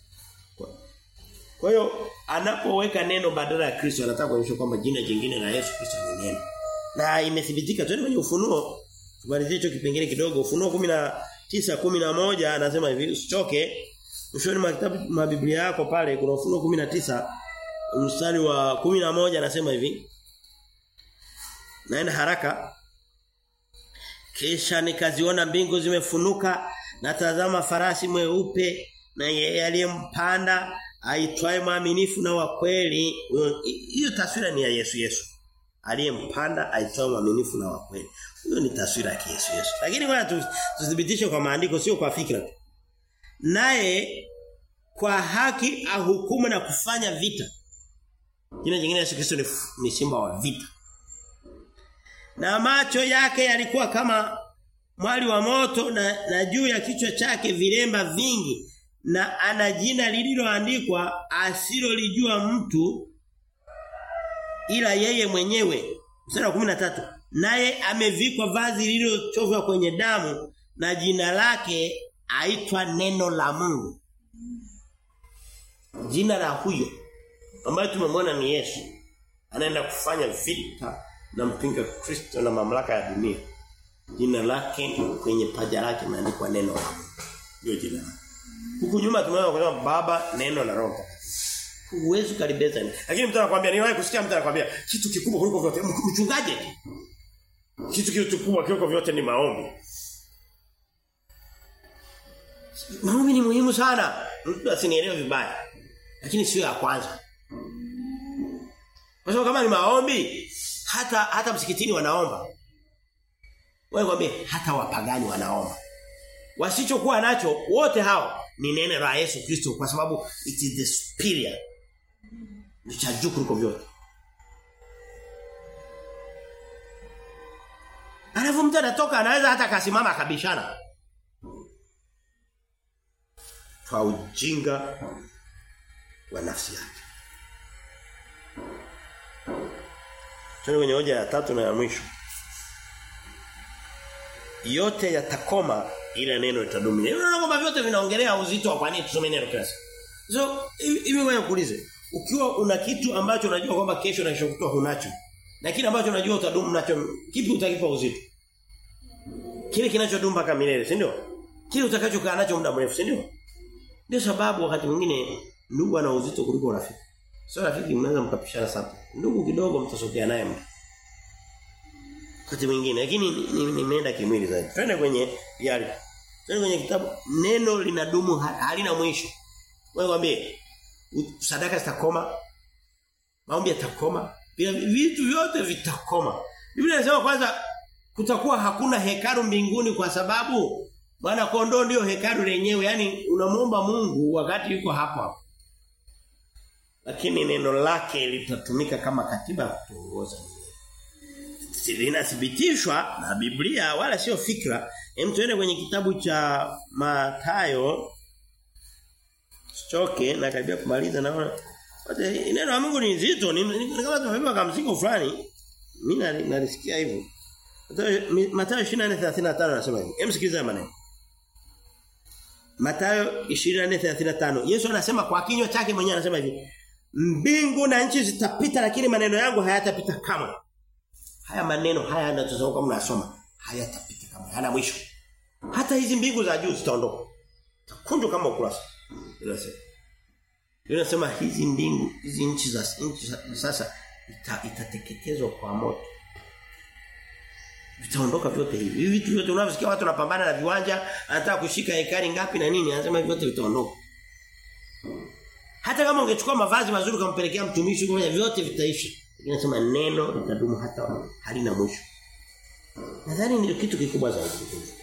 Kwa hiyo anapoweka neno badala ya Kristo anataka kuonyesha kwamba jina jingine la Yesu Kristo ni neno. Na imethibitika twende kwenye ufunuo. Tumalizie hicho kipengele kidogo. Ufunuo 19 11 anasema hivi usichoke. Mwishoni mwa kitabu ma Biblia yako pale kuna ufunuo 19 mstari wa 11 anasema hivi. Naenda haraka. Kisha nikaziona mbingu zimefunuka na tazama farasi mweupe na yeye aliyempanda aitwaye mwaminifu na wa kweli. Hiyo taswira ni ya Yesu Yesu. Aliyempanda aitwaye mwaminifu na wa kweli. Hiyo ni taswira ya Yesu Yesu. Lakini ngoja tuthibitishe kwa maandiko sio kwa fikra. Naye kwa haki ahukumu na kufanya vita. Jina jingine Yesu Kristo ni, ni simba wa vita. Na macho yake yalikuwa kama mwali wa moto na, na juu ya kichwa chake vilemba vingi na ana jina lililoandikwa asilolijua mtu ila yeye mwenyewe. Mstari wa 13. Naye amevikwa vazi lililochovwa kwenye damu na jina lake aitwa neno la Mungu. Jina la huyo ambaye tumemwona ni Yesu anaenda kufanya vita na mpinga Kristo na mamlaka ya dunia. Jina lake kwenye paja lake imeandikwa neno la Mungu. Ndio jina lake. Huku nyuma tumeona kusema baba neno na roho Huwezi kalibeza ni. Lakini mtu anakuambia niwahi kusikia mtu anakuambia kitu kikubwa kuliko vyote mchungaji. Kitu kikubwa kuliko vyote ni maombi. Maombi ni muhimu sana. Mtu asinielewe vibaya. Lakini sio ya kwanza. Kwa sababu kama ni maombi hata hata msikitini wanaomba. Wewe kwambie hata wapagani wanaomba. Wasichokuwa nacho wote hao ni neno la Yesu Kristo kwa sababu it is the superior. Ni cha juu kuliko vyote. Alafu mtu anatoka anaweza hata kasimama akabishana. Kwa ujinga wa nafsi yake. Tuende kwenye hoja ya tatu na ya mwisho. Yote yatakoma ila neno litadumu. Unaona kwamba vyote vinaongelea uzito wa kwa nini tusome neno kila siku. So hivi wewe kuulize, ukiwa una kitu ambacho unajua kwamba kesho na kesho kutwa hunacho na kile ambacho unajua utadumu nacho, kipi utakipa uzito? Kile kinachodumu mpaka milele, si ndio? Kile utakachokaa nacho muda mrefu, si ndio? Ndio sababu wakati mwingine ndugu ana uzito kuliko rafiki. Sio rafiki mnaweza mkapishana sana. Ndugu kidogo mtasogea naye mtu. Wakati mwingine lakini nimeenda ni, ni kimwili zaidi. Twende kwenye yale. Twende kwenye kitabu neno linadumu halina mwisho. Wewe mwambie sadaka zitakoma. Maombi yatakoma. Vitu vyote vitakoma. Biblia inasema kwanza kutakuwa hakuna hekalu mbinguni kwa sababu Bwana kondoo ndio hekalu lenyewe, yani unamuomba Mungu wakati yuko hapo hapo. Lakini neno lake litatumika kama katiba ya kutuongoza. Linathibitishwa na Biblia wala sio fikra. Hem tuende kwenye kitabu cha Mathayo. Choke na karibia kumaliza naona. Neno la Mungu ni nzito, ni, ni, ni kama tumebeba kama mzigo fulani. Mimi nalisikia hivyo. Mathayo 24:35 anasema hivi. Hem sikiliza maneno. Mathayo 24:35. Yesu anasema kwa kinywa chake mwenyewe anasema hivi. Mbingu na nchi zitapita lakini maneno yangu hayatapita kamwe. haya maneno haya yanatazama kama mnasoma hayatapita kama hana mwisho. Hata hizi mbingu za juu zitaondoka. Takunjwa kama ukurasa. Inasema. Inasema hizi mbingu, hizi nchi za nchi za- sasa ita, itateketezwa kwa moto. Vitaondoka vyote hivi. Hivi vitu vyote unavyosikia watu wanapambana na viwanja, anataka kushika hekari ngapi na nini, anasema hivi vyote vitaondoka. Hata kama ungechukua mavazi mazuri kumpelekea mtumishi mmoja vyote vitaisha. Inasema neno litadumu hata halina mwisho. Nadhani ndio kitu kikubwa zaidi.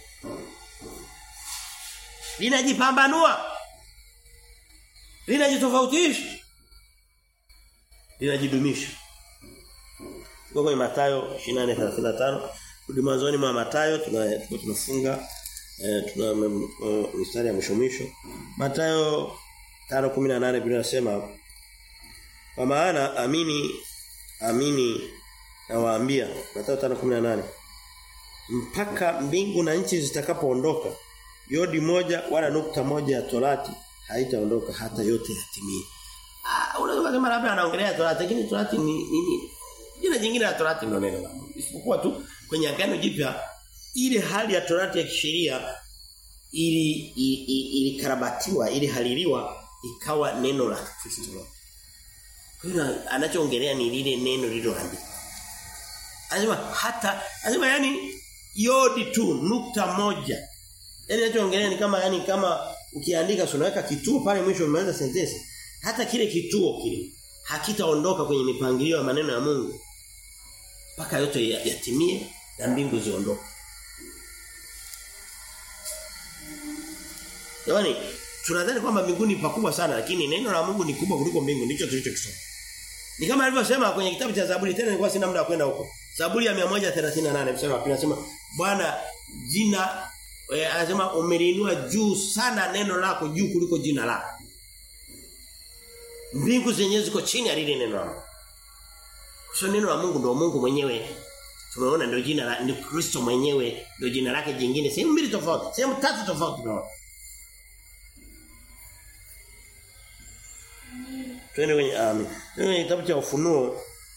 Linajipambanua. Linajitofautisha. Linajidumisha. Kwa kwenye Mathayo 28:35 rudi mwanzoni mwa Mathayo tuna tuko tunafunga eh, tuna mm, eh, mstari ya mwisho mwisho. Mathayo 5:18 Biblia inasema kwa maana amini amini nawaambia Mathayo 5:18 mpaka mbingu na nchi zitakapoondoka yodi moja wala nukta moja ya torati haitaondoka hata yote yatimie. Ah unaweza kusema labda anaongelea torati lakini torati ni nini? Jina jingine la torati ndio neno la Mungu. Isipokuwa tu kwenye agano jipya ile hali ya torati ya kisheria ili i- i- ilikarabatiwa ili haliliwa ikawa neno la Kristo. Kwa hiyo anachoongelea ni lile neno lililoandikwa. Anasema hata anasema yani yodi tu nukta moja. Yaani anachoongelea ni kama yani kama ukiandika so unaweka kituo pale mwisho umeanza sentence. Hata kile kituo kile hakitaondoka kwenye mipangilio ya maneno ya Mungu mpaka yote ya- yatimie na mbingu ziondoke. Jamani, tunadhani kwamba mbinguni ni pakubwa sana lakini neno la Mungu ni kubwa kuliko mbingu ndicho tulichokisoma. Ni kama alivyosema kwenye kitabu cha Zaburi tena nilikuwa sina muda wa kwenda huko. Zaburi ya 138 mstari wa pili anasema Bwana jina eh, anasema umeliinua juu sana neno lako juu kuliko jina lako. Mbingu zenyewe ziko chini ya lile neno lako. Kwa neno la Mungu ndio Mungu mwenyewe. Tumeona ndio jina la ndio Kristo mwenyewe ndio jina lake jingine. Sehemu mbili tofauti, sehemu tatu tofauti tunaona. Twende kwenye amen. Twende kwenye kitabu cha Ufunuo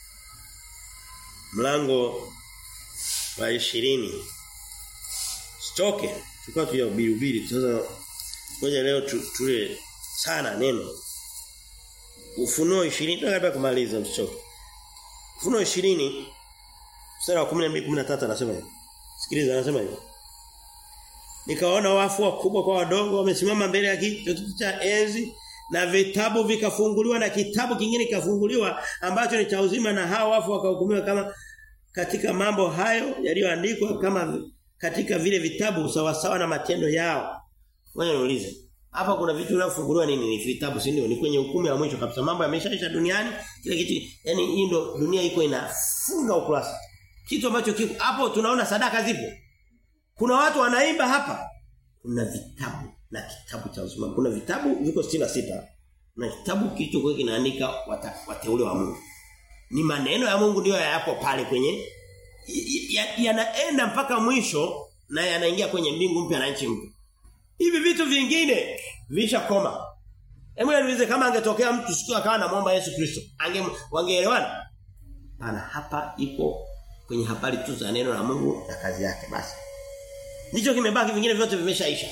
mlango wa 20. Stoke. Tulikuwa tuyahubiri hubiri sasa ngoja leo tu, tule sana neno. Ufunuo 20 tunataka kumaliza mstoke. Ufunuo 20 mstari wa 12 13 anasema hivi. Sikiliza anasema hivi. Nikaona wafu wakubwa kwa wadogo wamesimama mbele ya kiti cha enzi na vitabu vikafunguliwa na kitabu kingine kikafunguliwa ambacho ni cha uzima na hao wafu wakahukumiwa kama katika mambo hayo yaliyoandikwa kama katika vile vitabu sawa sawa na matendo yao. Wewe niulize. Hapa kuna vitu vinavyofunguliwa nini? Ni vitabu si ndio? Ni kwenye hukumu ya mwisho kabisa. Mambo yameshaisha duniani. Kile kitu yani hii ndo dunia iko inafunga ukurasa. Kitu ambacho kiko hapo tunaona sadaka zipo. Kuna watu wanaimba hapa. Kuna vitabu na kitabu cha uzima. Kuna vitabu viko 66 na kitabu kilichokuwa kinaandika wata, wateule wa Mungu. Ni maneno ya Mungu ndio yapo pale kwenye yanaenda ya, ya mpaka mwisho na yanaingia kwenye mbingu mpya na nchi mpya. Hivi vitu vingine vishakoma. Hebu niulize kama angetokea mtu siku akawa anamuomba Yesu Kristo, ange wangeelewana? Pana hapa ipo kwenye habari tu za neno la Mungu na kazi yake basi. Ndicho kimebaki vingine vyote vimeshaisha.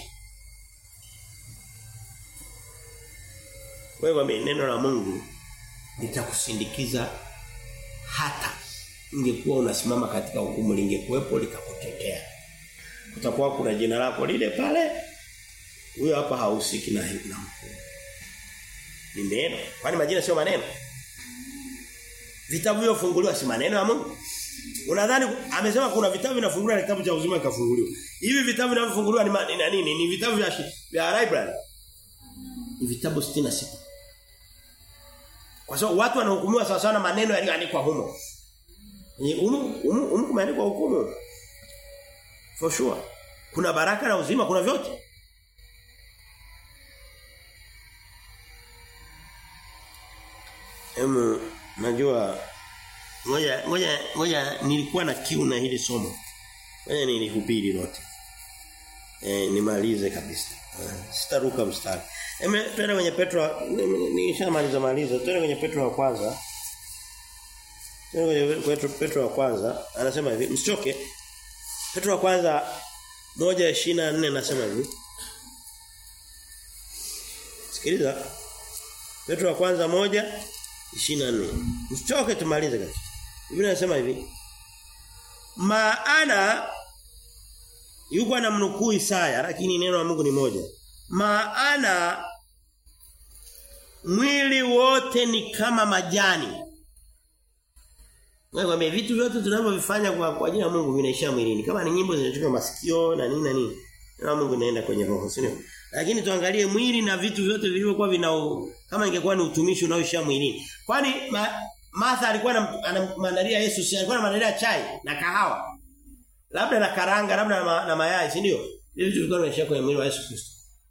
Wewe neno la Mungu litakusindikiza hata ingekuwa unasimama katika hukumu lingekuwepo likakutetea. Kutakuwa kuna jina lako lile pale. Huyo hapa hahusiki na na hukumu. Ni neno. Kwani majina sio maneno? Vitabu vyofunguliwa si maneno ya Mungu? Unadhani amesema kuna vitabu vinafunguliwa na kitabu cha uzima kikafunguliwa. Hivi vitabu vinavyofunguliwa ni nini? Ni, ni vitabu vya vya library. Ni vitabu 66. Kwa sababu watu wanahukumiwa sawa sawa na maneno yaliyoandikwa humo. Ni humo humo humo kumeandikwa hukumu. For sure. Kuna baraka na uzima, kuna vyote. Emu najua ngoja ngoja ngoja nilikuwa na kiu na hili somo. Ngoja nilihubiri lote. Eh nimalize kabisa. Sitaruka mstari. Eme twende kwenye Petro nishamaliza maliza. Twende kwenye Petro wa kwanza. Petro Petro wa kwanza anasema hivi msichoke Petro wa kwanza moja ishirini na nne anasema hivi Sikiliza Petro wa kwanza moja ishirini na nne Msichoke tumalize kati Biblia inasema hivi Maana yuko anamnukuu Isaya lakini neno la Mungu ni moja. Maana mwili wote ni kama majani. Wewe vitu vyote tunavyovifanya kwa kwa ajili ya Mungu vinaishia mwilini. Kama ni nyimbo zinatoka masikio na nini na nini. Na Mungu inaenda kwenye roho, sio? Lakini tuangalie mwili na vitu vyote vilivyokuwa vina kama ingekuwa ni utumishi unaoishia mwilini. Kwani ma, Martha alikuwa anamwandalia Yesu, si alikuwa anamwandalia chai na kahawa. Labda na karanga, labda na, ma, na mayai, si ndio? Hivi vitu vilikuwa vinaishia kwenye mwili wa Yesu Kristo.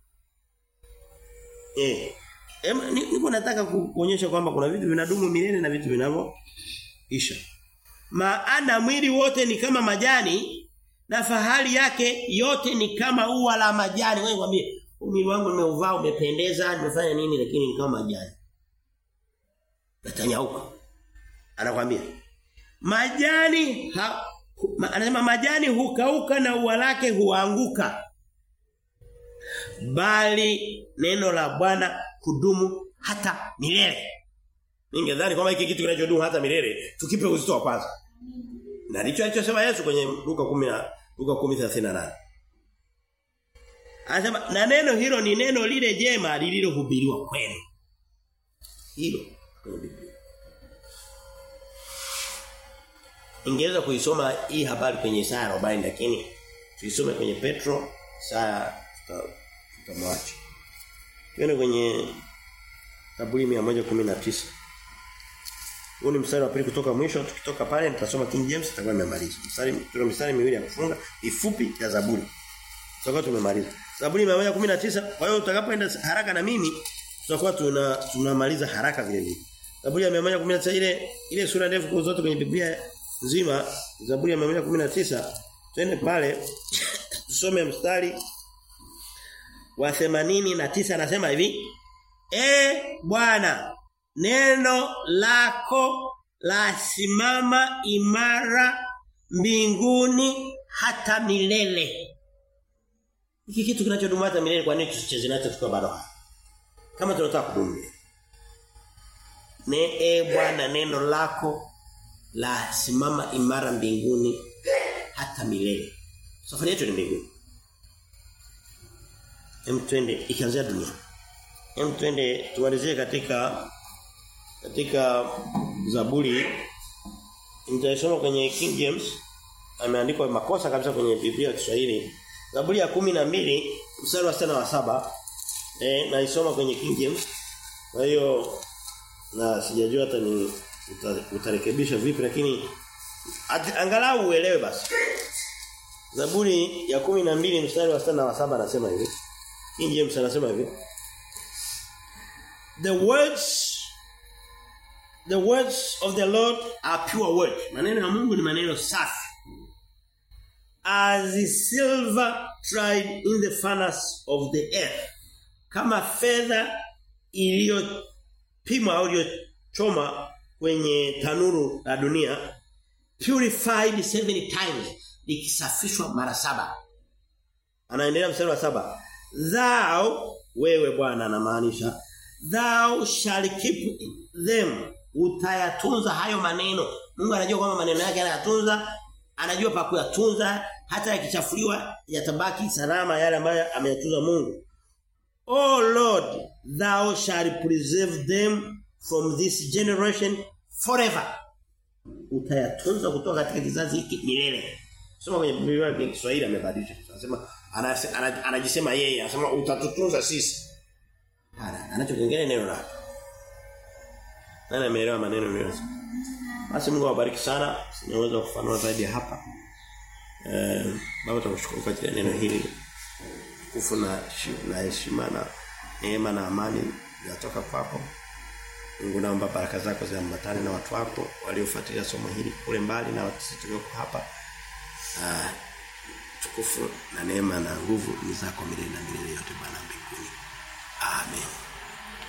Eh. Ema niko nataka kuonyesha kwamba kuna vitu vinadumu milele na vitu vinavyoisha. Maana mwili wote ni kama majani na fahari yake yote ni kama ua la majani. Wewe mwambie, mwili wangu nimeuvaa umependeza, nimefanya nini lakini ni kama majani. Natanyauka. Anakwambia majani ha, ma, anasema majani hukauka na ua lake huanguka. Bali neno la Bwana kudumu hata milele. Ningedhani kwamba hiki kitu kinachodumu hata milele tukipe uzito wa kwanza. Na ndicho alichosema Yesu kwenye Luka 10 Luka 10:38. Anasema na neno hilo ni neno lile jema lililohubiriwa kwenu. Hilo kwenye Biblia. Ingeweza kuisoma hii habari kwenye Isaya 40 lakini tuisome kwenye Petro Isaya tutamwacha. Twende kwenye Zaburi 119. Huu ni mstari wa pili kutoka mwisho tukitoka pale nitasoma King James tutakuwa tumemaliza. Mstari tuna mstari miwili ya kufunga ifupi ya Zaburi. Tutakuwa tumemaliza. Zaburi 119 kwa hiyo utakapoenda haraka na mimi tutakuwa tuna tunamaliza haraka vile vile. Zaburi ya 119 ile ile sura ndefu kwa zote kwenye Biblia nzima Zaburi ya 119 twende pale tusome mstari wa 89 anasema hivi E Bwana neno lako la simama imara mbinguni hata milele hiki kitu kinachodumu hata milele kwa nini tusicheze nacho tukiwa bado kama tunataka kudumu ne e Bwana neno lako la simama imara mbinguni hata milele safari yetu ni mbinguni Hem twende ikianzia dunia. Hem twende tumalizie katika katika Zaburi nitaisoma kwenye King James ameandikwa makosa kabisa kwenye Biblia ya Kiswahili. Zaburi ya kumi na mbili mstari wa sita wa saba eh naisoma kwenye King James. Kwa hiyo na sijajua hata ni uta, utarekebisha vipi lakini at, angalau uelewe basi. Zaburi ya kumi na mbili mstari wa sita na wa saba anasema hivi. King James anasema hivi. The words the words of the Lord are pure words. Maneno ya Mungu ni maneno safi. As the silver tried in the furnace of the earth. Kama fedha iliyopimwa au iliyochoma kwenye tanuru la dunia purified seven times likisafishwa mara saba. Anaendelea mstari wa saba thou wewe bwana anamaanisha thou shall keep them utayatunza hayo maneno Mungu anajua kwamba maneno yake anayatunza anajua pa kuyatunza hata yakichafuliwa yatabaki salama yale ambayo ameyatunza Mungu Oh Lord thou shall preserve them from this generation forever utayatunza kutoka katika kizazi hiki milele soma kwenye Biblia ya Kiswahili amebadilisha anasema anajisema yeye anasema utatutunza sisi hana anachokiongea neno lake nani ameelewa maneno niliyosema basi Mungu awabariki sana sinaweza kufanua zaidi hapa eh baba tunakushukuru kwa ajili ya neno hili kufu na na heshima na neema na amani yatoka kwako Mungu naomba baraka zako ziambatane na watu wako waliofuatilia somo hili kule mbali na sisi tulioko hapa uh, tukufu na neema na nguvu ni zako milele na milele yote Bwana mbinguni. Amen.